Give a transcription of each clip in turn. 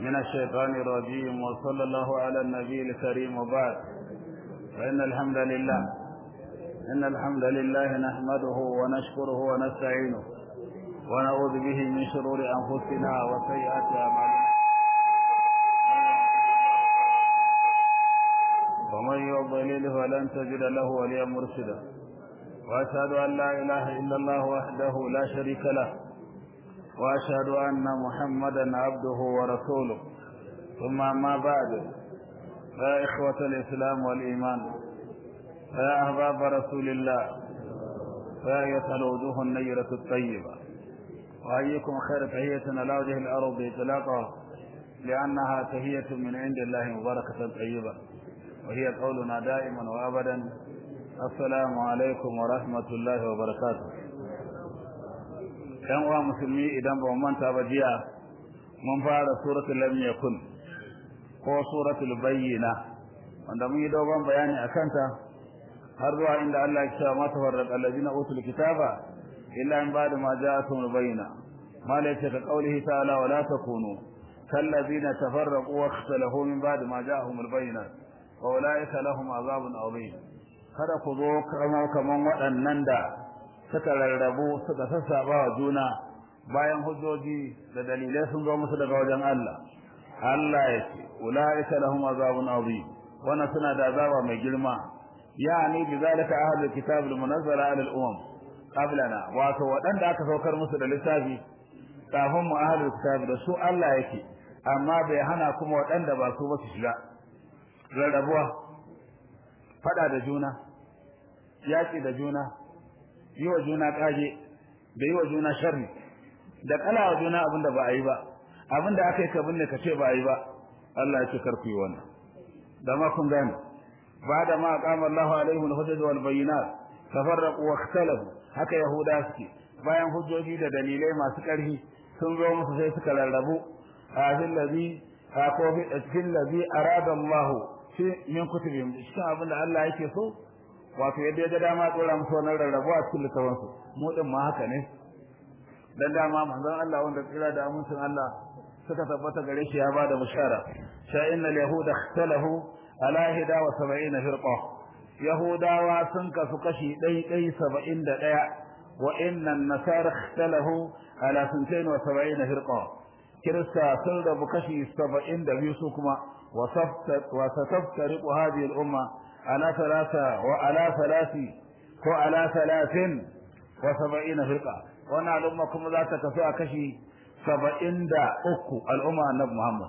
من الشيطان الرجيم وصلى الله على النبي الكريم وبعد فإن الحمد لله إن الحمد لله نحمده ونشكره ونستعينه ونعوذ به من شرور أنفسنا وسيئات أعمالنا ومن يضلل فلن تجد له وليا مرشدا وأشهد أن لا إله إلا الله وحده لا شريك له وأشهد أن محمدا عبده ورسوله ثم ما بعد فيا إخوة الإسلام والإيمان فيا أحباب رسول الله فيا أيتها الوجوه النيرة الطيبة وأيكم خير تحية على وجه الأرض إطلاقا لأنها تحية من عند الله مباركة طيبة وهي قولنا دائما وأبدا السلام عليكم ورحمة الله وبركاته ‘yan uwa musulmi idan ba manta ba jiya mun fara suratul lam yakun ko suratul bayyina wanda mun yi dogon bayani a kanta har zuwa inda Allah ya ce ma tafarraqa allazina utul kitaba illa in ba'da ma ja'atuhum bayyina ma la ka qawlihi ta'ala wa la takunu kallazina tafarraqu wa ikhtalafu min ba'di ma ja'ahum bayyinat wa ulaika lahum azabun adhim kada ku zo kaman waɗannan da suka rarrabu suka sassaba wa juna bayan hujjoji da dalilai sun zo musu daga wajen Allah Allah ya ce ulaika lahum azabun azim wannan suna da azaba mai girma yani bi zalika ahlul kitab al munazzala ala al umam qablana wato wadanda aka saukar musu da littafi kafin mu ahlul kitab da su Allah yake amma bai hana kuma wadanda ba su ba su shiga rarrabuwa fada da juna yaki da juna yi wa juna kage da yi wa juna sharri da kala wa juna abinda ba a yi ba abinda aka yi ka binne ka ce ba a yi ba Allah ya ce karku yi wannan da ma kun gane ba da ma aqama Allah alaihim al-hujjat wal bayyinat tafarraqu wa ikhtalafu haka yahuda suke bayan hujjoji da dalilai masu ƙarfi sun zo musu sai suka rarrabu a fil ladhi a ko fil ladhi arada Allah shi min kutubihim cikin abinda Allah yake so wato yadda ya ga dama tsora musu wannan rarrabuwa cikin littafansu mu din ma haka ne dan dama manzon Allah wanda tsira da amincin Allah suka tabbata gare shi ya bada bushara sha innal yahuda ikhtalafu ala hida wa sab'ina firqa yahudawa sun kasu kashi ɗai ɗai saba'in da ɗaya wa innan nasara ikhtalafu ala sintain wa sab'ina firqa kirista sun rabu kashi saba'in da biyu su kuma wa sataftariqu hadhihi al-umma على ثلاثة وعلى ثلاث وعلى ثلاث وسبعين فرقة وانا الأمة كم ذات كفاء كشي سبعين دا أكو الأمة النبي محمد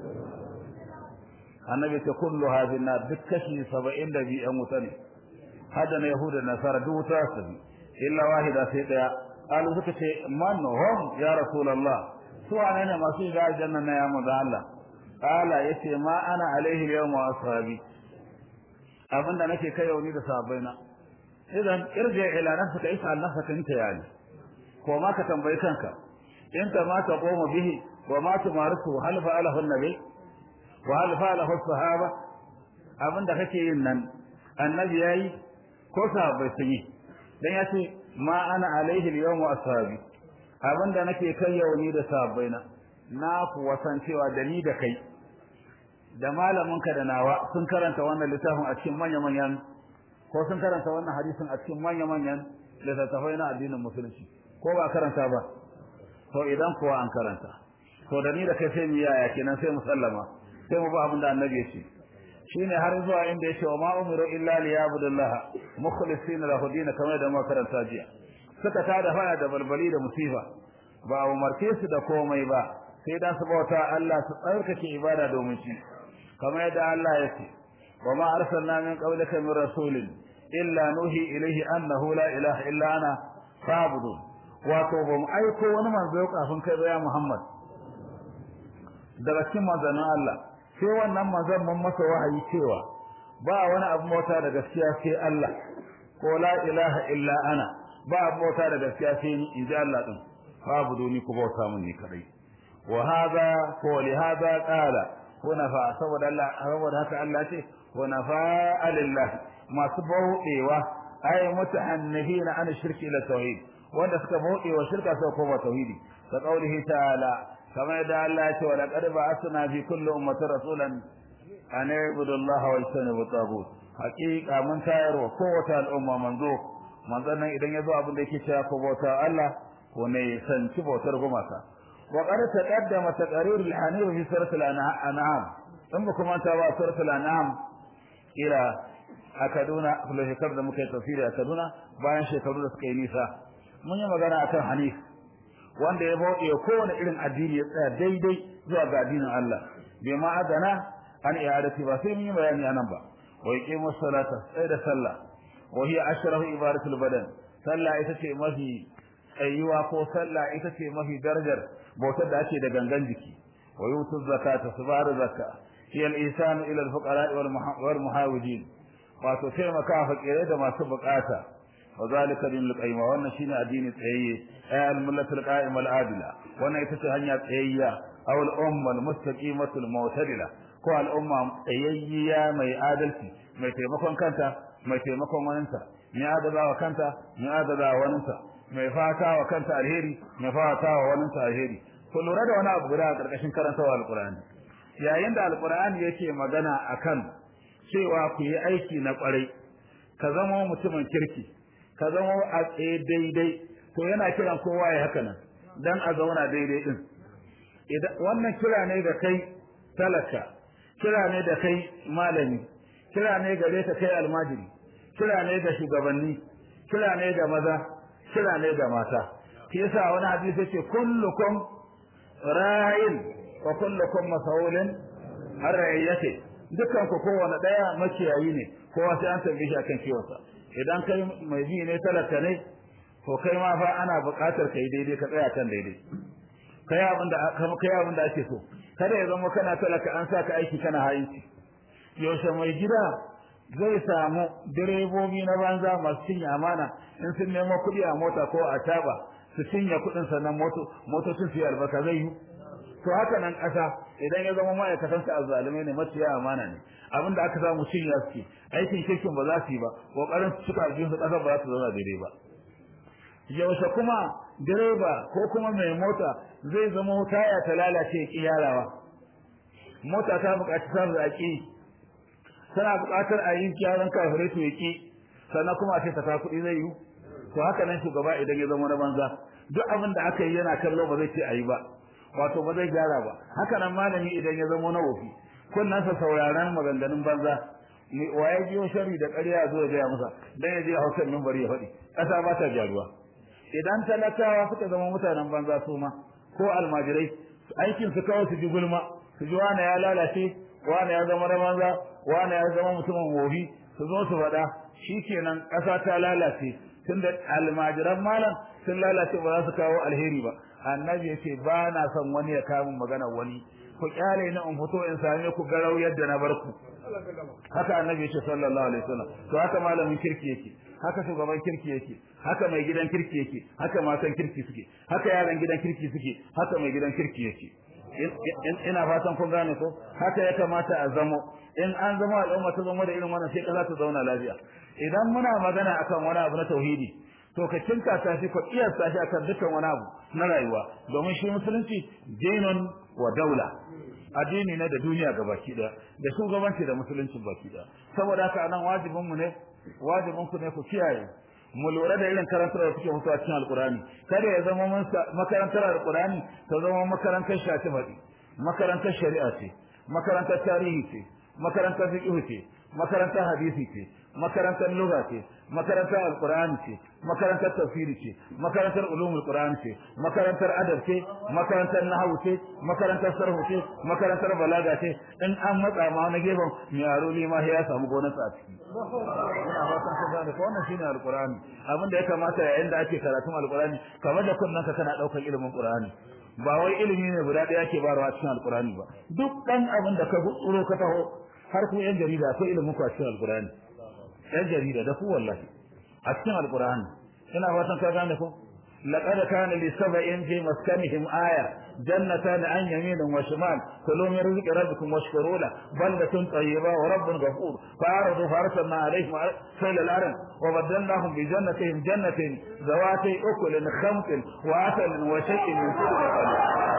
النبي كل هذه النار بكشي سبعين دا بي أموتني هذا يهود النصارى دو تاسبي إلا واحدة سيدة قالوا ذكي من هم يا رسول الله سوى أنا ما سيجا الجنة يا مدى الله قال يتي ما أنا عليه اليوم وأصحابي abin da nake kai yauni da sahabbaina idan irji ila nafsika is'al nafsaka anta yani ko ma ka tambayi kanka in ta ma ta qoma bihi wa ma tumarisu hal fa'alahu an-nabi wa hal fa'alahu as-sahaba abin da kake yin nan annabi yayi ko sahabbai sun yi dan yace ma ana alaihi al-yawm wa ashabi abin da nake kai yauni da sahabbaina na ku wasancewa da ni da kai da malaminka da nawa sun karanta wannan littafin a cikin manya-manyan ko sun karanta wannan hadisin a cikin manya-manyan littattafai na addinin musulunci ko ba karanta ba to idan kuwa an karanta to da ni da kai sai mu yaya kenan sai mu sallama sai mu ba abin da annabi ya ce shine har zuwa inda ya ce wa ma umiru illa liyabudullaha mukhlisina lahu din kamar da mu karanta jiya suka tada fara da balbali da musifa ba umarce su da komai ba sai da su bauta Allah su tsarkake ibada domin shi كما يدعى الله يكي وما أرسلنا من قبلك من رسول إلا نوحي إليه أنه لا إله إلا أنا فاعبدون واتوبهم أيكو ونمن بيوقع فنكر يا محمد daga cikin manzannin Allah sai wannan manzon mun masa wahayi cewa ba wani abu mota da gaskiya sai Allah ko la ilaha illa ana ba abu mota da gaskiya sai ni inji Allah din babu doni ku bauta mun ni kadai wa hada ko li hada qala hunafa saboda Allah saboda haka Allah ce hunafa lillah masu bauɗewa ay mutahannifina an shirki ila tauhid wanda suka bauɗewa shirka sai koma tauhidi ka qaulihi ta'ala kamar yadda Allah ya ce wa laqad ba'athna fi kulli ummatin rasulan an ibudu Allah wa yastanibu tagut haqiqa mun tayar wa kowace al'umma manzo manzon nan idan yazo abin da yake cewa ko bauta Allah ko ne sanci bautar gumaka wa qad taqaddama taqrir al-hanif fi surat al-an'am in ba kuma ta ba surat al-an'am ila a Kaduna a shekaru da muka yi tafsiri a Kaduna bayan shekaru da suka yi nisa mun yi magana akan hanif wanda ya bauɗe kowane irin addini ya tsaya daidai zuwa ga addinin Allah bai ma adana an i'adati ba sai mun yi bayani anan ba wa yaqimu salata sai da sallah wa hiya ashrafu ibadatul badan sallah ita ce mafi tsayuwa ko sallah ita ce mafi darajar bautar da ake da gangan jiki wa yutu zakata su ba da zakka hiya al-ihsan ila al-fuqara wal muhawidin wato taimaka fakirai da masu bukata wa zalika dinul qayyim wannan shine addini tsayayye ay al-millatul qa'im al-adila wannan ita ce hanya tsayayya aw al-umma al-mustaqimatu al-mu'tadila ko al-umma tsayayya mai adalci mai taimakon kanta mai taimakon waninta mai adaba wa kanta mai adaba wa waninta mai fata wa kanta alheri mai fata wa waninta alheri ku lura da wani abu guda a karkashin karantawa al-qur'ani yayin da al-qur'ani yake magana akan cewa ku yi aiki na kwarai ka zama mutumin kirki ka zama a tsaye daidai to yana kiran kowa ya haka nan dan a zauna daidai din idan wannan kira ne ga kai talaka kira ne da kai malami kira ne gare ka kai almajiri kira ne da shugabanni kira ne da maza kira ne da mata shi yasa wani hadisi yake kullukum ra'in wa kullukum mas'ulun har ra'iyati dukkan ku kowane daya makiyayi ne kowa sai an tambaye shi akan kiwonsa idan kai mai bi ne talaka ne to kai ma fa ana buƙatar kai daidai ka tsaya kan daidai kai abin da kai abin da ake so kada ya zama kana talaka an saka aiki kana hayinci yaushe mai gida zai samu direbobi na banza masu cinye amana in sun nemo kuɗi a mota ko a taba su cinye kuɗin sannan motocin su yi albarka zai yi to haka nan ƙasa idan ya zama ma'aikatan sa azzalumai ne maciya amana ne abinda aka samu cin ya suke aikin kirkin ba za su yi ba kokarin su cika jikin su ƙasar ba za su zauna daidai ba yaushe kuma direba ko kuma mai mota zai zama taya ta lalace ya yarawa mota ta buƙaci samun zaƙi tana buƙatar a yi gyaran kafirai to ya ƙi sannan kuma a ce ta ta kuɗi zai yi to haka nan shugaba idan ya zama na banza duk abin da aka yi yana kallo ba zai ce a yi ba wato ba zai gyara ba haka nan malami idan ya zama na wofi kunnansa sauraron maganganun banza waye biyo shari da ƙarya ya zo ya gaya masa dan ya je hausar minbari ya faɗi ƙasa ba ta gyaruwa idan talakawa suka zama mutanen banza su ma ko almajirai aikin su kawai su ji gulma su ji wani ya lalace wani ya zama na banza wani ya zama mutumin wofi su zo su faɗa shikenan ƙasa ta lalace tunda almajiran malam sun lalace ba za su kawo alheri ba annabi yace ba na son wani ya kawo magana wani ku kyale ni in fito in same ku garau yadda na barku haka annabi yace sallallahu alaihi wasallam to haka malamin kirki yake haka shugaban kirki yake haka mai gidan kirki yake haka matan kirki suke haka yaran gidan kirki suke haka mai gidan kirki yake ina fatan kun gane ko haka ya kamata a zamo in an zama al'umma ta zama da irin wannan sai kaza ta zauna lafiya idan muna magana akan wani abu na tauhidi to ka kinka ta shi ko iya ta shi akan dukkan wani abu na rayuwa domin shi musulunci dinun wa daula addini ne da duniya gabaki daya da shugabanci da musulunci baki daya saboda haka anan wajibin mu ne wajibin ku ne ku kiyaye mu lura da irin karantar da suke mutuwa cikin alkurani kada ya zama mun makarantar alkurani ta zama makarantar shafi faɗi makarantar shari'a ce makarantar tarihi ce makarantar fiqh ce makarantar hadisi ce makarantar lugha ce makarantar alqur'ani ce makarantar tafsiri ce makarantar ulumul qur'an ce makarantar adab ce makarantar nahwu ce makarantar sarhu ce makarantar balaga ce in an matsa ma na gefen yaro ne ma ya samu gonarsa a ciki ina fatan ka gane ko wannan shine alqur'ani abin da ya kamata yayin da ake karatun alqur'ani kamar da kunnan ka kana daukar ilimin qur'ani ba wai ilimi ne guda ɗaya ake barawa cikin alqur'ani ba duk dan abin da ka tsoro ka taho har ku yan jarida akwai ilimin ku a cikin alqur'ani yan jarida da ku wallahi a cikin alqur'ani ina fatan ka gane ko لقد كان لسبع في مسكنهم آية جنتان عن يمين وشمال كلوا من رزق ربكم واشكروا له بلدة طيبة ورب غفور فأعرضوا فأرسلنا عليهم سيل الأرض وبدلناهم بجنتهم جنة ذواتي أكل خمط وعسل وشيء من سدر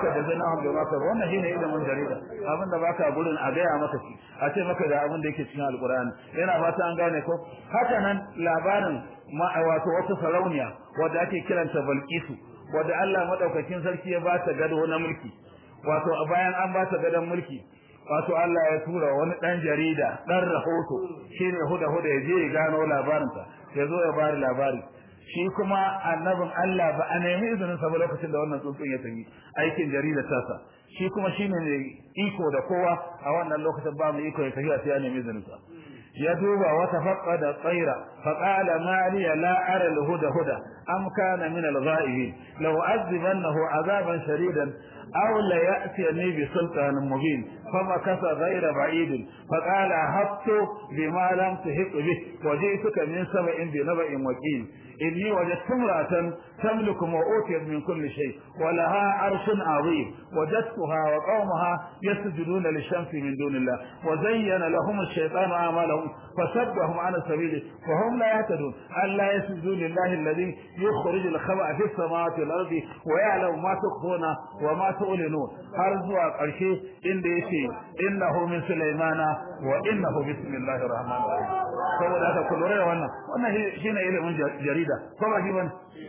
maka da zana wanda maka wannan shine ilimin jarida abin da baka gurin a gaya maka shi a ce maka da abin da yake cikin alkur'ani yana ba ta an gane ko haka nan labarin ma wato wata sarauniya wadda ake kiranta balkisu wadda Allah madaukakin sarki ya ba ta gado na mulki wato a bayan an ba ta gadon mulki wato Allah ya tura wani dan jarida dan rahoto shine huda huda ya je ya gano labarinta ya zo ya bari labari shi kuma annabin Allah ba a nemi izinin sa ba lokacin da wannan tsuntsun ya tafi aikin jarida tasa shi kuma shine ne iko da kowa a wannan lokacin ba mu iko ya tafi sai ya nemi izinin sa ya duba wa tafaqqada tsaira fa qala ma li la ara al huda huda am kana min al ghaibin law azibannahu azaban shadidan aw la ya'tini bi sultanin mubin فمكث غير بعيد فقال هبت بما لم تهق به وجئتك من سبع بنبأ وكيل إني وجدت امرأة تملك وأوتيت من كل شيء ولها عرش عظيم وجدتها وقومها يسجدون للشمس من دون الله وزين لهم الشيطان أعمالهم فصدهم عن السبيل وهم لا يهتدون ألا يسجدوا لله الذي يخرج الخبأ في السماوات والأرض ويعلم ما تخفون وما تعلنون هرزوا قرشي إن ديشي إنه من سليمان وإنه بسم الله الرحمن الرحيم saboda haka ku lura da wannan wannan shine ilimin jarida ko ba shi bane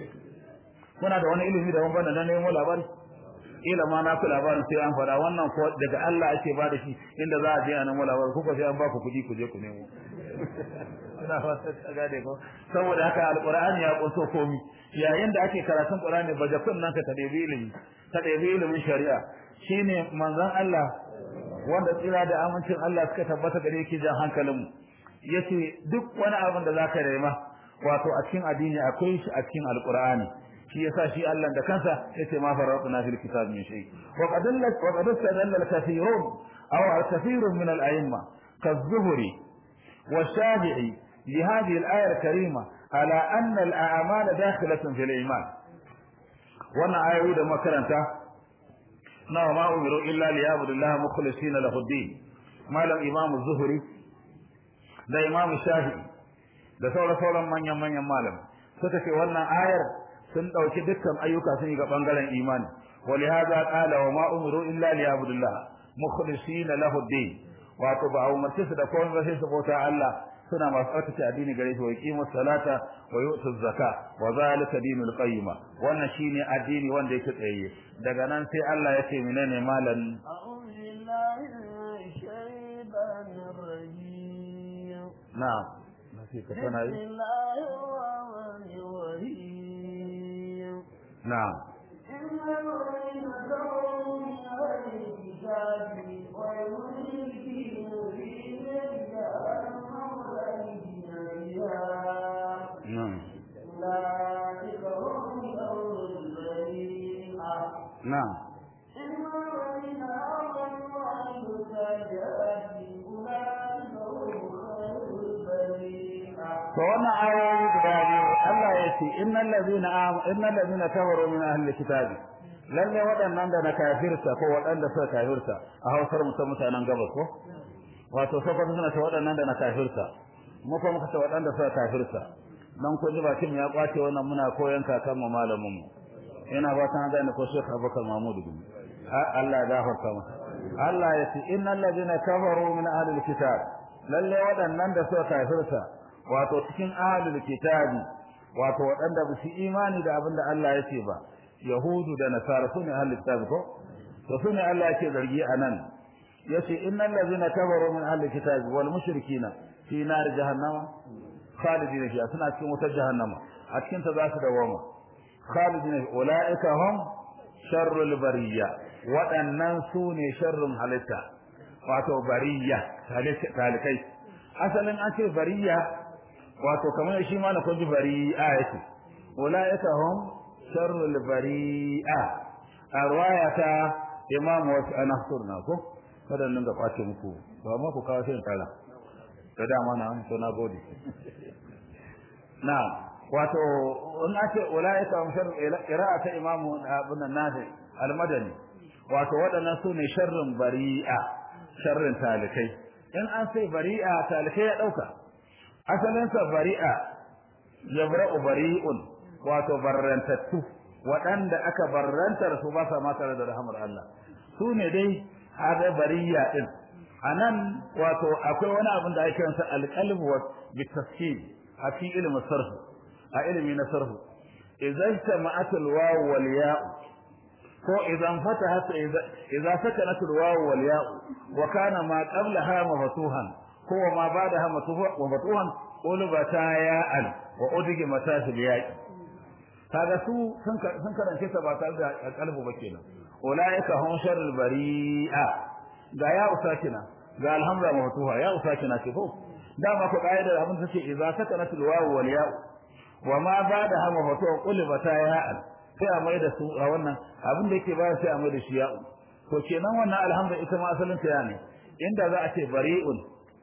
kuna da wani ilimi da wani bane na nemo labari ila ma na ku labarin sai an fada wannan ko daga Allah ake ba da shi inda za a je a nemo labari kuka sai an ba ku kuɗi ku je ku nemo ina fata ka gane ko saboda haka alqur'ani ya kunso komi yayin da ake karatun qur'ani baje kunnan ka ta debi ilimi ta debi ilimin shari'a shine manzon Allah wanda tsira da amincin Allah suka tabbata gare yake jan hankalin mu yace duk wani abin da zaka nema wato a cikin addini akwai shi a cikin alqur'ani shi yasa shi Allah da kansa yace ma faratuna fil kitab min shay wa qad wa qad istadalla al-kathirun aw al-kathirun min al-a'imma كالزهري والشافعي لهذه الآية الكريمة على أن الأعمال داخلة في الإيمان وانا آية ويدا مكرنتا نعم ما أمروا إلا ليعبد الله مخلصين له الدين ما لم إمام الزهري ده إمام الشافعي da sauran sauran manyan manyan malam suka ce wannan ayar sun dauki dukkan ayyuka sun yi ga bangaren imani ولهذا قال وما أمروا إلا ليعبدوا الله مخلصين له الدين wato ba a umarce su da komai ba sai su bauta Allah suna masu tsarkace addini gare shi wa yuqimu salata wa yu'tu zaka wa zalika dinul qayyima wannan shine addini wanda yake tsaye daga nan sai Allah ya ce menene malan na'am nasi ka tana yi na'am نعم نعم to wannan ayoyi guda biyu Allah ya ce innal ladina amanu innal ladina kafaru min ahli kitabi lalle waɗannan da na kafirta ko waɗanda suka kafirta a hausar mutum mutanen gabas ko wato sokoto suna ta waɗannan da na kafirta mu kuma muka ce waɗanda suka kafirta dan kun ji bakin ya kwace wannan muna koyon kakan mu malamin mu ina ba ta gane ko Sheikh Abubakar Mahmud Gumi Allah ya gafarta masa Allah ya ce innal ladina kafaru min ahli alkitab lalle waɗannan da suka kafirta wato cikin ahli alkitabi wato waɗanda ba su imani da abin da Allah ya ce ba yahudu da nasara sune ahli alkitab ko to sune Allah yake zargi anan yace innal ladina kafaru min ahli alkitab wal mushrikina fi nar jahannama khalidina fiha suna cikin wutar jahannama a cikin ta za su dawoma khalidina ulaika hum sharrul bariyya waɗannan su ne sharrun halitta wato bariyya talikai asalin an ce bariyya wato kamar shi ma na kun ji bari'a yake ulaika hum sharrul bari'a a ruwaya ta imamu wasu ana surna ko kada nan ga kwace muku ba ma ku kawo sai kala da dama na to na gode na wato in ake ulaika hum sharrul qira'ata imamu ibn nafi al-madani wato waɗannan su ne sharrin bari'a sharrin talikai in an sai bari'a talikai ya ɗauka asalinsa bari'a yabra'u bari'un wato barrantattu waɗanda aka barrantar su ba sa ma tare da rahmar Allah su ne dai hada bariya din anan wato akwai wani abin da ake kiransa alqalb wa bitafsir a fi ilmi sarf a ilmi na sarf idan jama'at alwaw wal ya ko idan fatahat idza sakanat alwaw wal ya wa kana ma qablaha maftuhan ko ma ba'daha maftuhan qulbata ya'al wa udgi matasil ya'i kaga su sun karance ta ba tare da kalbu ba kenan ulaika hum sharrul bari'a ga ya usakina ga alhamza maftuha ya usakina ce ko dama ko kaidar abin take idza sakanatul wawu wal ya wa ma bada ha maftuha qulbata ya'al sai a mai da su a wannan abin da yake ba sai a mai da shi ya'u to kenan wannan alhamza ita ma asalin ta ya ne inda za a ce bari'un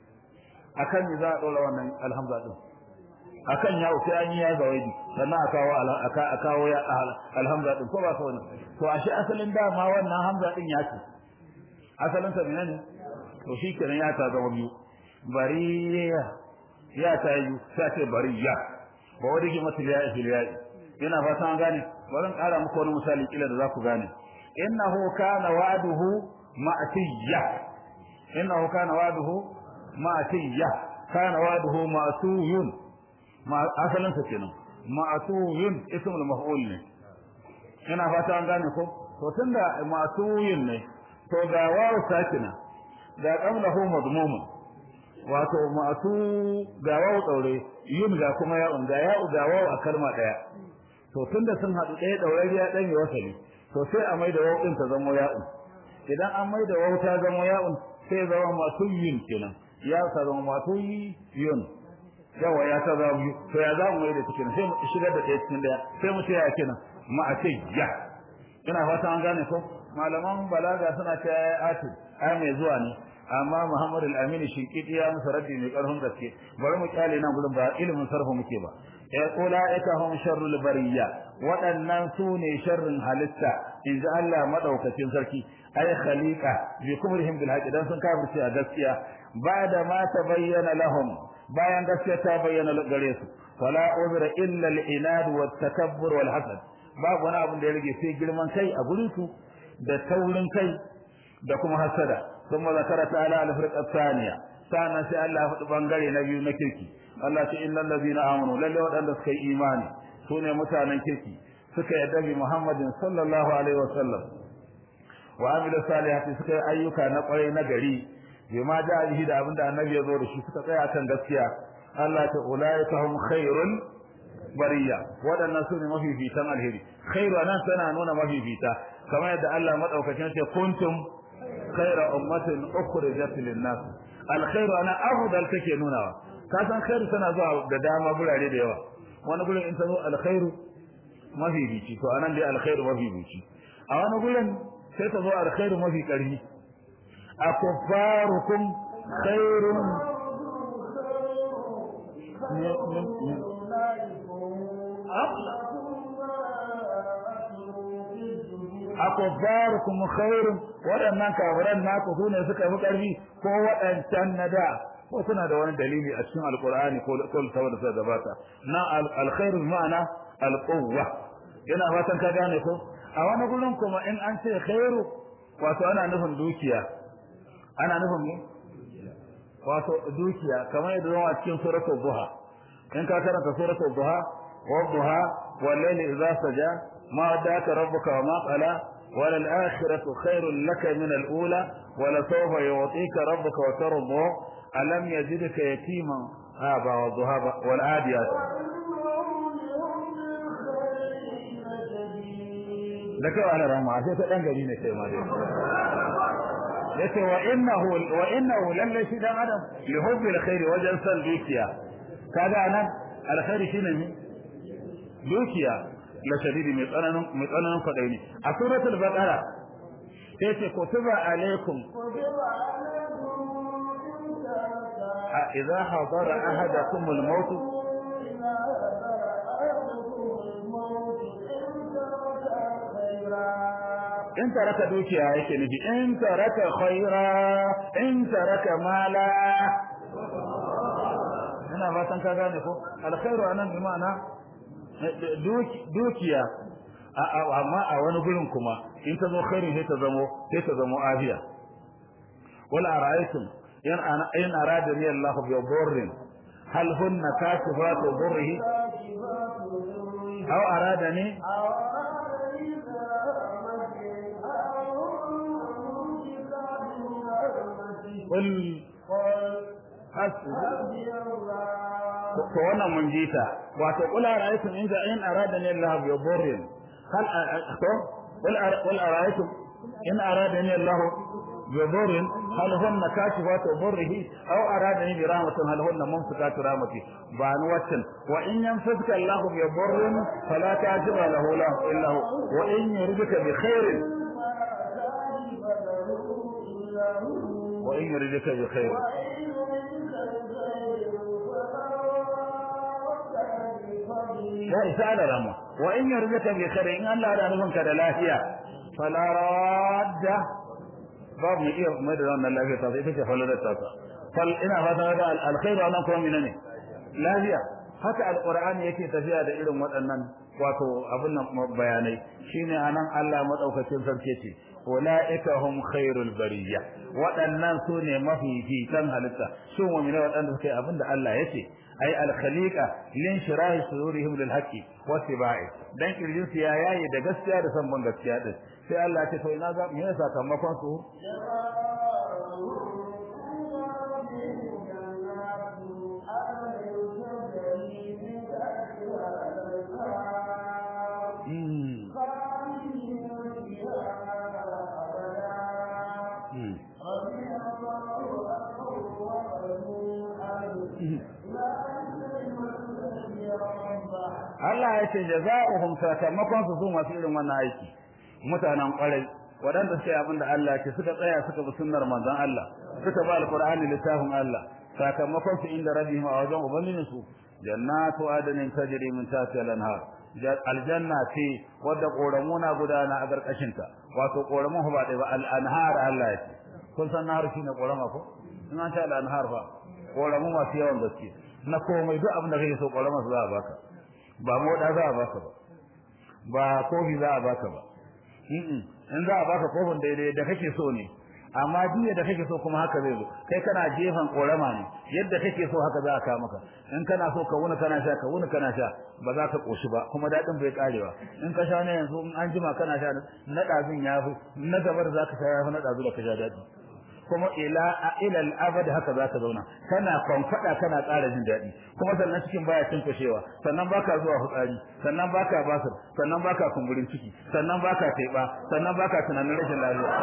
akan za a dora wannan alhamza din akan ya sai an yi ya zawaidi sannan a kawo a kawo ya alhamza din ko ba ka wannan to ashe asalin dama wannan hamza din ya ce asalin sa menene to shi kenan ya ta zama biyu bariya ya ta yi sai ce bariya ba wani ki mata ya fil ya ina fata an gane bari in kara muku wani misali kila da za ku gane innahu kana wa'duhu ma'tiyya innahu kana wa'duhu ma'tiyya kana wa'duhu ma'suyun ma asalin sa kenan ma'suyun ismul maf'ul ne ina fata an gane ko to tunda ma'suyun ne to ga wawu sakina ga qablahu madmum wato ma'su ga wawu daure yun ga kuma ya ga ya ga wawu a kalma daya to tunda sun hadu daya daure ya dan yi wasali to sai a maida wawu din ta zama ya'un idan an maida wawu ta zama ya'un sai zama masuyyin kenan ya ta zama masuyyin yawa ya ta zama biyu to ya zamu mai da cikin sai mu shigar da ɗaya cikin daya sai mu ce ya kenan ma a ce ya ina fata an gane ko malaman balaga suna ce ya ati ai mai zuwa ne amma Muhammad al-Amin shinkidi ya musu raddi mai karfin gaske bari mu kyale nan gurin ba ilimin sarfa muke ba ya ulaika hum sharrul bariyya waɗannan su ne sharrin halitta in ji Allah madaukakin sarki ay khaliqa bi kumrihim bil haqq dan sun kafirce a gaskiya ba da ma tabayyana lahum bayan gaskiya ta bayyana gare su fala uzra illa al-inad wa takabbur wal hasad babu wani abin da ya rage sai girman kai a gurin su da taurin kai da kuma hasada kuma zakara ta'ala al-firqa thaniya sannan sai Allah ya faɗi bangare na biyu na kirki Allah ce innal ladina amanu lalle waɗanda suka yi imani sune mutanen kirki suka yarda bi Muhammadin sallallahu alaihi wasallam wa amilu salihati suka yi ayyuka na kwarai na gari bima da bihi da abinda annabi ya zo da shi suka tsaya kan gaskiya Allah ta ulaika hum khairul bariya waɗannan su ne mafifitan alheri khairu anan tana nuna mafifita kamar yadda Allah madaukakin ce kuntum khaira ummatin ukhrijat lin-nas alkhairu ana afdal take nunawa ka san khairu tana zuwa da dama gurare da yawa wani gurin in ta zo alkhairu mafifici to anan dai alkhairu mafifici a wani gurin sai ta zo alkhairu mafi karfi akuffarukum khairun akuffarukum khairun waɗannan kafiran naku sune suka fi ƙarfi ko waɗancan na da ko suna da wani dalili a cikin alqur'ani ko ko saboda suka gabata na alkhairu ma'ana alquwwa ina fatan ka gane ko a wani gurin kuma in an ce khairu wato ana nufin dukiya ana nufin ne wato dukiya kamar yadda zuwa cikin suratul duha in ka karanta suratul duha wa duha wal layli idza saja ma wadaka rabbuka wa ma qala wal akhiratu khairul laka min al ula wa la sawfa yu'tika rabbuka wa tarda alam yajidka yatiman haba wa duha wal adiyat da kai ana rama sai ta dan gari ne kai ma dai yace wa innahu wa innahu lalle shi dan adam li hubbi alkhair wajen san dukiya kaga nan alkhair shine ne dukiya la shadidi mai tsananin mai tsananin fadai ne a suratul baqara sai ce kutiba alaikum a idza hadara ahadakum al-maut in taraka dukiya yake nufi in taraka khaira in taraka mala ina fatan ka gane ko alkhairu anan bi ma'ana dukiya amma a wani gurin kuma in ta zo khairin sai ta zamo sai ta zamo afiya wala ara'aytum in ana in aradani Allah bi dhurrin hal hunna kashifatu dhurrihi aw aradani قل حسبي to wannan mun ji ta wato kula ra'aytum in in aradani Allah bi dhurrin hal to qul ara'aytum in aradani Allah bi dhurrin hal hunna kashifatu dhurrihi aw aradani bi rahmatin hal hunna mumsikatu rahmati ba ni waccan wa in yamsaka Allah bi dhurrin fala kashifa lahu illa hu wa in yuridka bi khairin wa in yuridka bi khairin ya isa da rama wa in yarzuka bi khairin in Allah da nufin ka da lafiya fala radda babu mai iya mai da wannan lafiya ta sai take falalar ta fal ina fata da alkhairu anan kuma menene lafiya haka alqur'ani yake tafiya da irin waɗannan wato abin nan bayanai shine anan Allah madaukakin sarki ce ulaika hum khairul bariyya waɗannan su ne mafi fitan halitta su mu'mina waɗanda suke abin da Allah yace ay al khaliqa lin shirahi sururihim lil haqqi wa tibai dan kirjin su ya yayi da gaskiya da san ban gaskiya din sai Allah ya ce to ina ga me yasa sakamakon su Allah ya ce jaza'uhum sakamakon su su masu irin wannan aiki mutanen kwarai waɗanda suka yi abin da Allah ce suka tsaya suka bi sunnar manzon Allah suka ba alqur'ani littafin Allah sakamakon su inda rabbihim a wajen ubangijin su jannatu adnin tajri min tahtiha al-anhar aljanna ce wadda koramuna gudana a karkashin ta wato koramun ba dai ba al-anhar Allah ya ce kun san nahar shine korama ko in an ta al-anhar fa koramu masu yawan gaske na komai duk abin da kake so korama su za a baka ba moda za a baka ba ba kofi za a baka ba in za a baka kofin daidai da kake so ne amma duk da kake so kuma haka zai zo kai kana jefan korama ne yadda kake so haka za a ka maka in kana so ka wuni kana sha ka wuni kana sha ba za ka koshi ba kuma dadin bai karewa in ka sha ne yanzu in an jima kana sha na dazin yafi na gabar za ka sha yafi na dazu da ka sha dadi kuma ila ila al-abad haka za ka zauna kana kwankwada kana ƙara jin daɗi kuma sannan cikin baya cinkashewa sannan baka zuwa fitsari sannan baka basir sannan baka kumburin ciki sannan baka taiba sannan baka tunanin rashin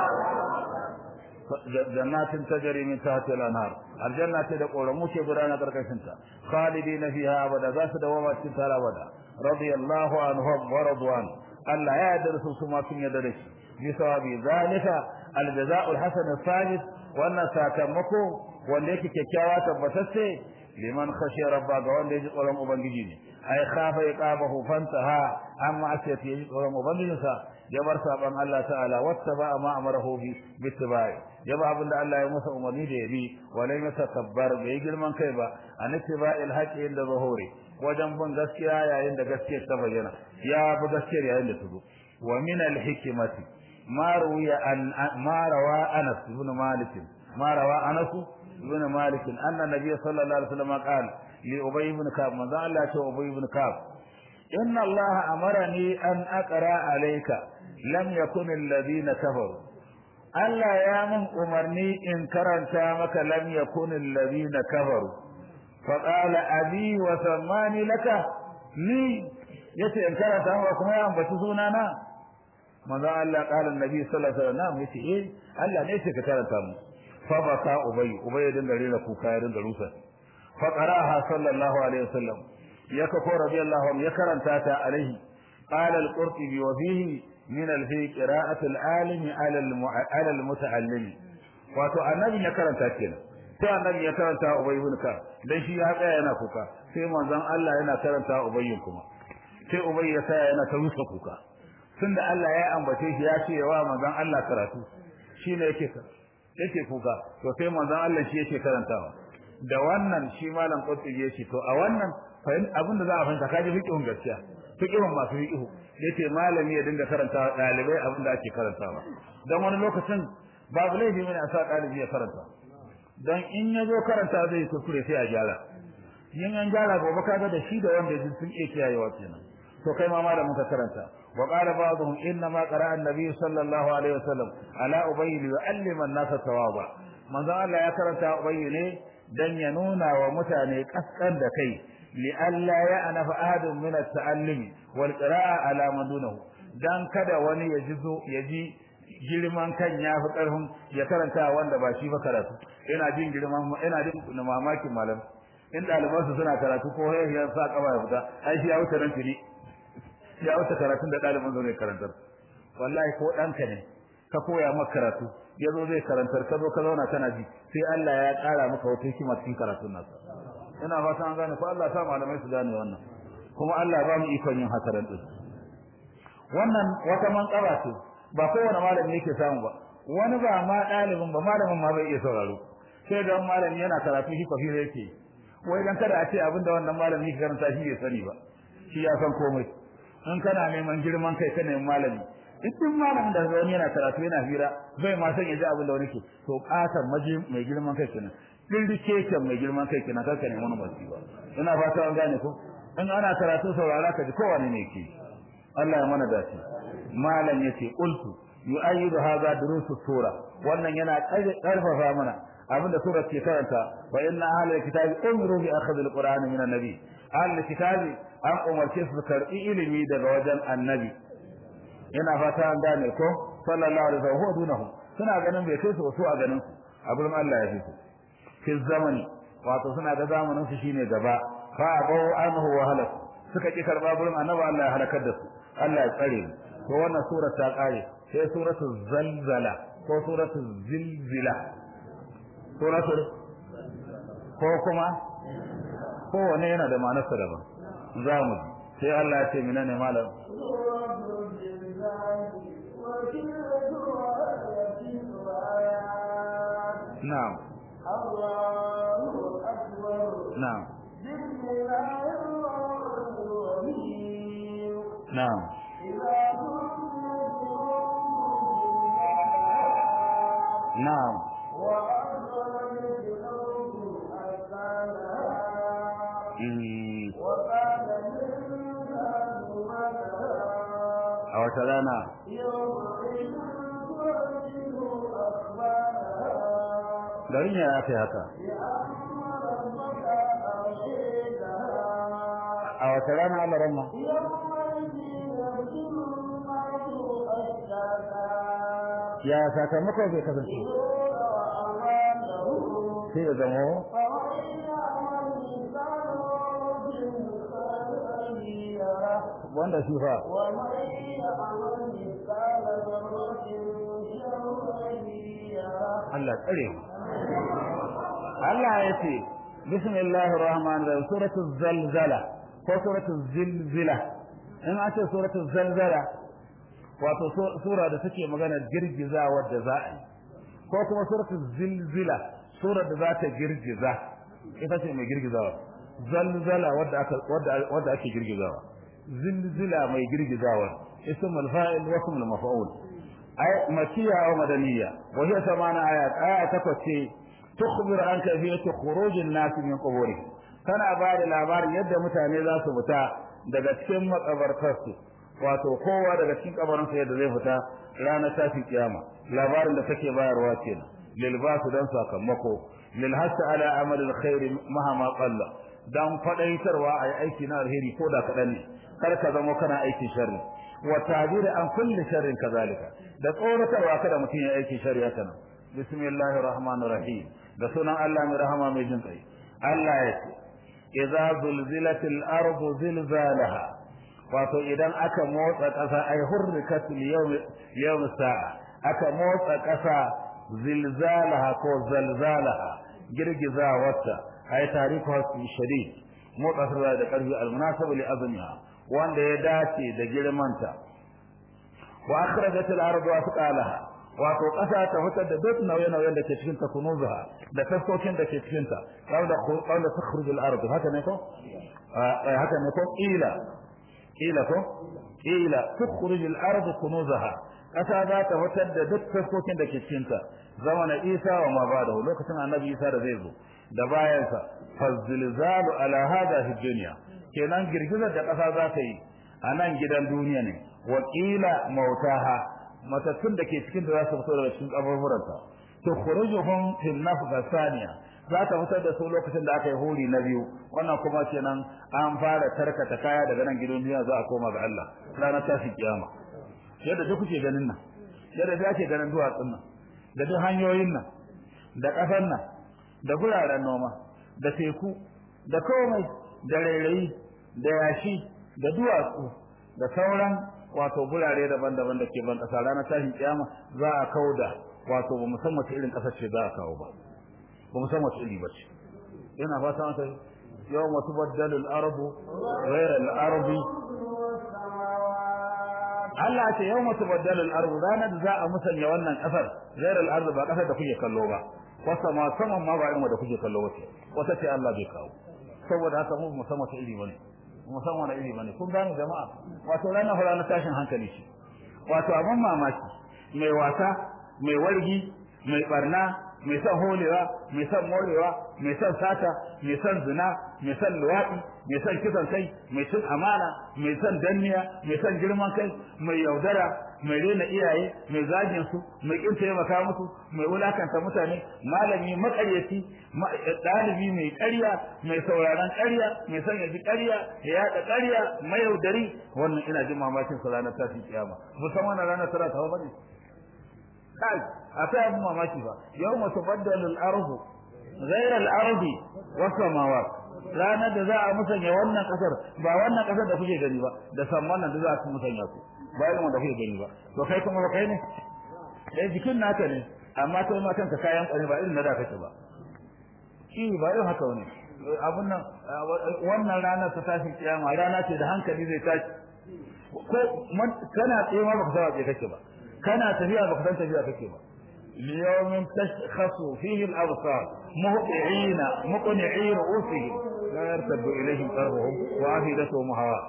lafiya jannatin tajri min tahtiha al-anhar aljanna ce da koramu ce gudana karkashin ta khalidina fiha abada za su dawo cikin ta abada radiyallahu anhum wa radwan Allah ya yarda su kuma sun yarda da shi bi sawabi zalika al-jazaa'u al-hasan al-thabit wannan sakamako wanda yake kyakkyawa tabbatacce liman khashiya rabba ga wanda yake tsoron ubangiji ne ai khafa iqabahu fantaha amma asiyati yake tsoron ubangijinsa ya bar saban Allah ta'ala wattaba ma amarahu bi bittibai ya ba abinda Allah ya masa umarni da ya bi walai masa tabbar bai girman kai ba an ittiba'il haqqi inda zuhuri wajen bin gaskiya yayin da gaskiyar ta bayyana ya bi gaskiyar yayin da ta zo wa min al-hikmati ما روي عن ما روى انس بن مالك ما روى انس بن مالك ان النبي صلى الله عليه وسلم قال لابي بن كعب ما قال له ابي بن كعب ان الله امرني ان اقرا عليك لم يكن الذين كفروا Allah ya min umarni in karanta maka lam yakun alladhina kafaru fa qala abi wa sammani laka ni yace in karanta maka kuma ya ambaci sunana manzo Allah kala annabi sallallahu alaihi wasallam yace eh Allah ne yake ka karanta mu fa baka ubay ubay ya dinga rera kuka ya dinga rusa fa qaraha sallallahu alaihi wasallam ya ka ko radiyallahu anhu ya karanta ta alaihi qala al-qurtubi wa fihi min al-fi qira'at al-alim ala ala al-muta'allim wato annabi ya karanta kenan sai annabi ya karanta ubay ibn ka dan shi ya tsaya yana kuka sai manzon Allah yana karanta ubay kuma sai ubay ya tsaya yana ta rusa kuka tunda Allah ya ambace shi ya ce wa manzon Allah karatu shine yake yake kuka to sai manzon Allah shi yake karantawa da wannan shi malam Qutbi ya ce to a wannan abinda za a fahimta kaji fiqhun gaskiya fiqihun masu fiqihu yace malami ya dinga karanta dalibai abin da ake karantawa dan wani lokacin babu laifi ne a sa dalibi ya karanta dan in ya zo karanta zai kuskure sai a gyara yin an gyara gobe kaga da shi da wanda ya sun iya kiyayewa kenan to kai ma malamin ka karanta wa qala ba'dhum inna ma qara'a an-nabi sallallahu alaihi wasallam ala ubay yu'allima an-nas tawaba manzo Allah ya karanta ubay ne dan ya nuna wa mutane kaskan da kai li alla ya'nafa ahadun min at-ta'allumi wal qira'a ala man dunahu dan kada wani ya jizo ya ji girman kan ya fi karfin ya karanta wanda ba shi ba karatu ina jin girman ina jin mamakin malam in ɗalibansu suna karatu ko ya sa kaba ya fita ai shi ya wuce nan tuni ya wuce karatun da ɗaliban zo zai karantar wallahi ko ɗanka ne ka koya maka karatu ya zo zai karantar ka zo ka zauna kana ji sai Allah ya ƙara maka wata hikima cikin karatun nasa ina fata an gane ko Allah sa malamai su gane wannan kuma Allah ba mu ikon yin haka din wannan wata manƙaba ce ba kowane malami yake samu ba wani ba ma ɗalibin ba malamin ma bai iya sauraro sai ga malami yana karatu shi kafira yake wai dan kada a ce abinda wannan malami ke karanta shi bai sani ba shi ya san komai in kana neman girman kai ka neman malami duk malamin da wani yana karatu yana hira bai ma san yaji abin da wani ke to kasan maji mai girman kai kenan dindike kan mai girman kai kenan kaka neman wani ba ina fata an gane ko in ana karatu saurara ka ji kowane ne ke Allah ya mana dace malam yace qultu yu'ayyidu hadha durusu sura wannan yana karfafa mana abinda sura ke karanta wa inna ahlul kitabi umiru bi akhadhi alquran min annabi ahlul kitabi an umarce su karbi ilimi daga wajen annabi ina fata an gane ko sallallahu alaihi wasallam huwa dunahu suna ganin bai kai su wasu a ganin su abin Allah ya fi su fi zamani wato suna da zamanin su shine gaba fa abau anhu wa halak suka ki karba gurin annabi Allah ya halakar da su Allah ya tsare mu to wannan sura ta kare sai suratul zalzala ko suratul zilzila suratul ko kuma kowane yana da ma'anarsa daban za mu ji sai Allah ya ce mina ne malam na'am na'am na'am na'am a wata rana garin ya ya kai haka a wata rana Allah ramma ya sakamako zai kasance sai ya zama wanda shi fa Allah tsare mu Allah ya ce bismillahir rahmanir rahim suratul zalzala ko suratul zilzila in an ce suratul zalzala wato sura da take magana girgizawa da za a yi ko kuma suratul zilzila sura da za ta girgiza ita ce mai girgizawa zalzala wadda aka wadda wadda ake girgizawa zilzila mai girgizawa ismul fa'il wa ismul maf'ul ay makiyya aw madaniyya wa hiya samana ayat aya takwas ce tukhbiru an kayfiyati khurujin nas min quburihim tana ba da labarin yadda mutane za su fita daga cikin makabartarsu wato kowa daga cikin kabarinsa yadda zai fita ranar tafi kiyama labarin da take bayarwa kenan lil basu dan sakamako lil hasa ala amal al khair mahama qalla dan fadaitarwa ai aiki na alheri ko da kadan ne kar ka zama kana aikin sharri wa ta'dir an kulli sharrin kazalika da tsoratarwa kada mutum ya aiki sharri haka nan bismillahir rahmanir rahim da sunan Allah mai rahama mai jin kai Allah ya ce idza zulzilatil ardu zilzalaha wato idan aka motsa ƙasa ai hurrikat yawm yawm sa'a aka motsa ƙasa zilzalaha ko zalzalaha girgizawarta ai tariku hasu shadid motsa ta da ƙarfi almunasab li azmiha wanda ya dace da girmanta wa akhrajat al-ardu asqalaha wato ƙasa ta fitar da duk nauye-nauyen da ke cikin ta kunuzuha da taskokin da ke cikin ta wanda wanda takhruju al-ardu haka ne ko haka ne ko ila ila ko ila tukhrij al-ard kunuzaha kasa za ta fitar da duk taskokin da ke cikin ta zamana Isa wa ma ba da lokacin annabi Isa da zai zo da bayansa fazilzalu ala hada fi dunya kenan girgizar da kasa za ta yi a nan gidan duniya ne wa qila mautaha matattun da ke cikin da za su fito daga cikin kaburburanta tukhrijuhum fil nafqa thaniya za ta fitar da su lokacin da aka yi hori na biyu wannan kuma kenan an fara tarkata kaya daga nan gidan duniya za a koma ga Allah ranar tashi kiyama yadda duk kuke ganin nan yadda da ake ganin duwatsun nan da duk hanyoyin nan da ƙasar nan da guraren noma da teku da komai da rairayi da yashi da duwatsu da sauran wato gurare daban-daban da ke ban ƙasa ranar tashin kiyama za a kauda wato ba mu san wace irin ƙasar ce za a kawo ba ba mu san wace iri ba ce yana fata mata yau masu baddalin arabu rairar arabi Allah ce yau masu baddalin arabu ranar da za a musanya wannan ƙasar rairar arabu ba ƙasar da kuke kallo ba wasa ma saman ma ba irin da kuke kallo wace wata ce Allah bai kawo saboda haka mu musamman wata iri bane musamman wani iri bane kun gane jama'a wato ranar hura na tashin hankali shi wato abin mamaki mai wasa mai wargi mai barna mai son holewa mai son morewa mai son sata mai son zina mai son luwaɗi mai son kisan kai mai cin amana mai son danniya mai son girman kai mai yaudara mai rena iyaye mai zagin su mai kin taimaka musu mai wulakanta mutane malami makaryaci ɗalibi mai ƙarya mai sauraron ƙarya mai son ya ji ƙarya ya yaɗa ƙarya mai yaudari wannan ina jin mamakin su ranar tashin kiyama musamman ranar tara ta ba ne kai akwai abin mamaki ba yau masu baddalin arzu ghairar arzi wasu samawa ranar da za a musanya wannan kasar ba wannan kasar da kuke gani ba da samman nan da za a musanya su ba irin wanda kuke gani ba to kai kuma ba kai ne dai jikin naka ne amma kai ma kanka kayan kwani ba irin na da kake ba shi ba irin haka wani abun nan wannan ranar ta tashi kiyama rana ce da hankali zai tashi ko kana tsaye ma baka saba tsaye kake ba kana tafiya baka san tafiya kake ba ليوم تشخص فيه الأبصار مهطعين مقنعي رؤوسهم لا يرتد إليهم قلبهم وأفئدتهم هواء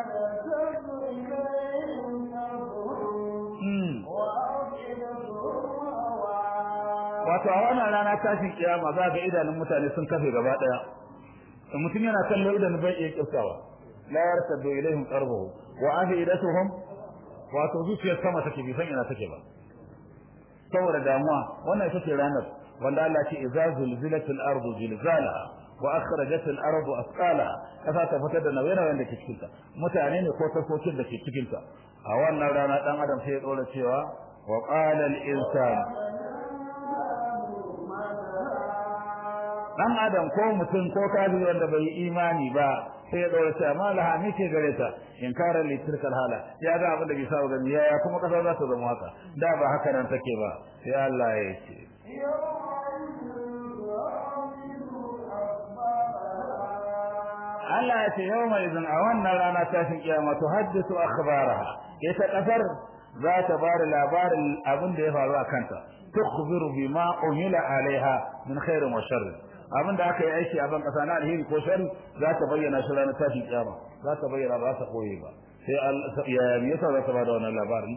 wato a wannan rana tashin kiyama za ga idanun mutane sun kafe gaba daya mutum yana kallo idan bai iya kirkawa la yartadu ilaihim qarbuhu wa afidatuhum wato zuciyar sama take bi san ina take ba saboda damuwa wannan ita ce ranar wanda Allah ce idza zulzilatil ardu zilzalaha wa akhrajat al ardu asqalaha kasa ta fitar da nauyin da ke cikin ta mutane ne ko tafokin da ke cikin ta a wannan rana dan adam sai ya dora cewa wa qala al insan dan adam ko mutum ko kafiri wanda bai imani ba sai ya dora cewa malaha me ke gare ta in kara litirkal hala ya ga abin da bai saba gani ya kuma kasa za ta zama haka da ba haka nan take ba sai Allah ya ce Allah ya ce yau mai zan a wannan rana tashin kiyama to haddisu akhbaraha ita kasar za ta ba da labarin abin da ya faru a kanta tukhbiru bima umila alaiha min khairin wa sharri abin da aka yi aiki a ban kasa na alheri ko shari za ta bayyana shi ranar tashin kiyama za ta bayyana ba ta koye ba sai ya me yasa za ta bada wannan labarin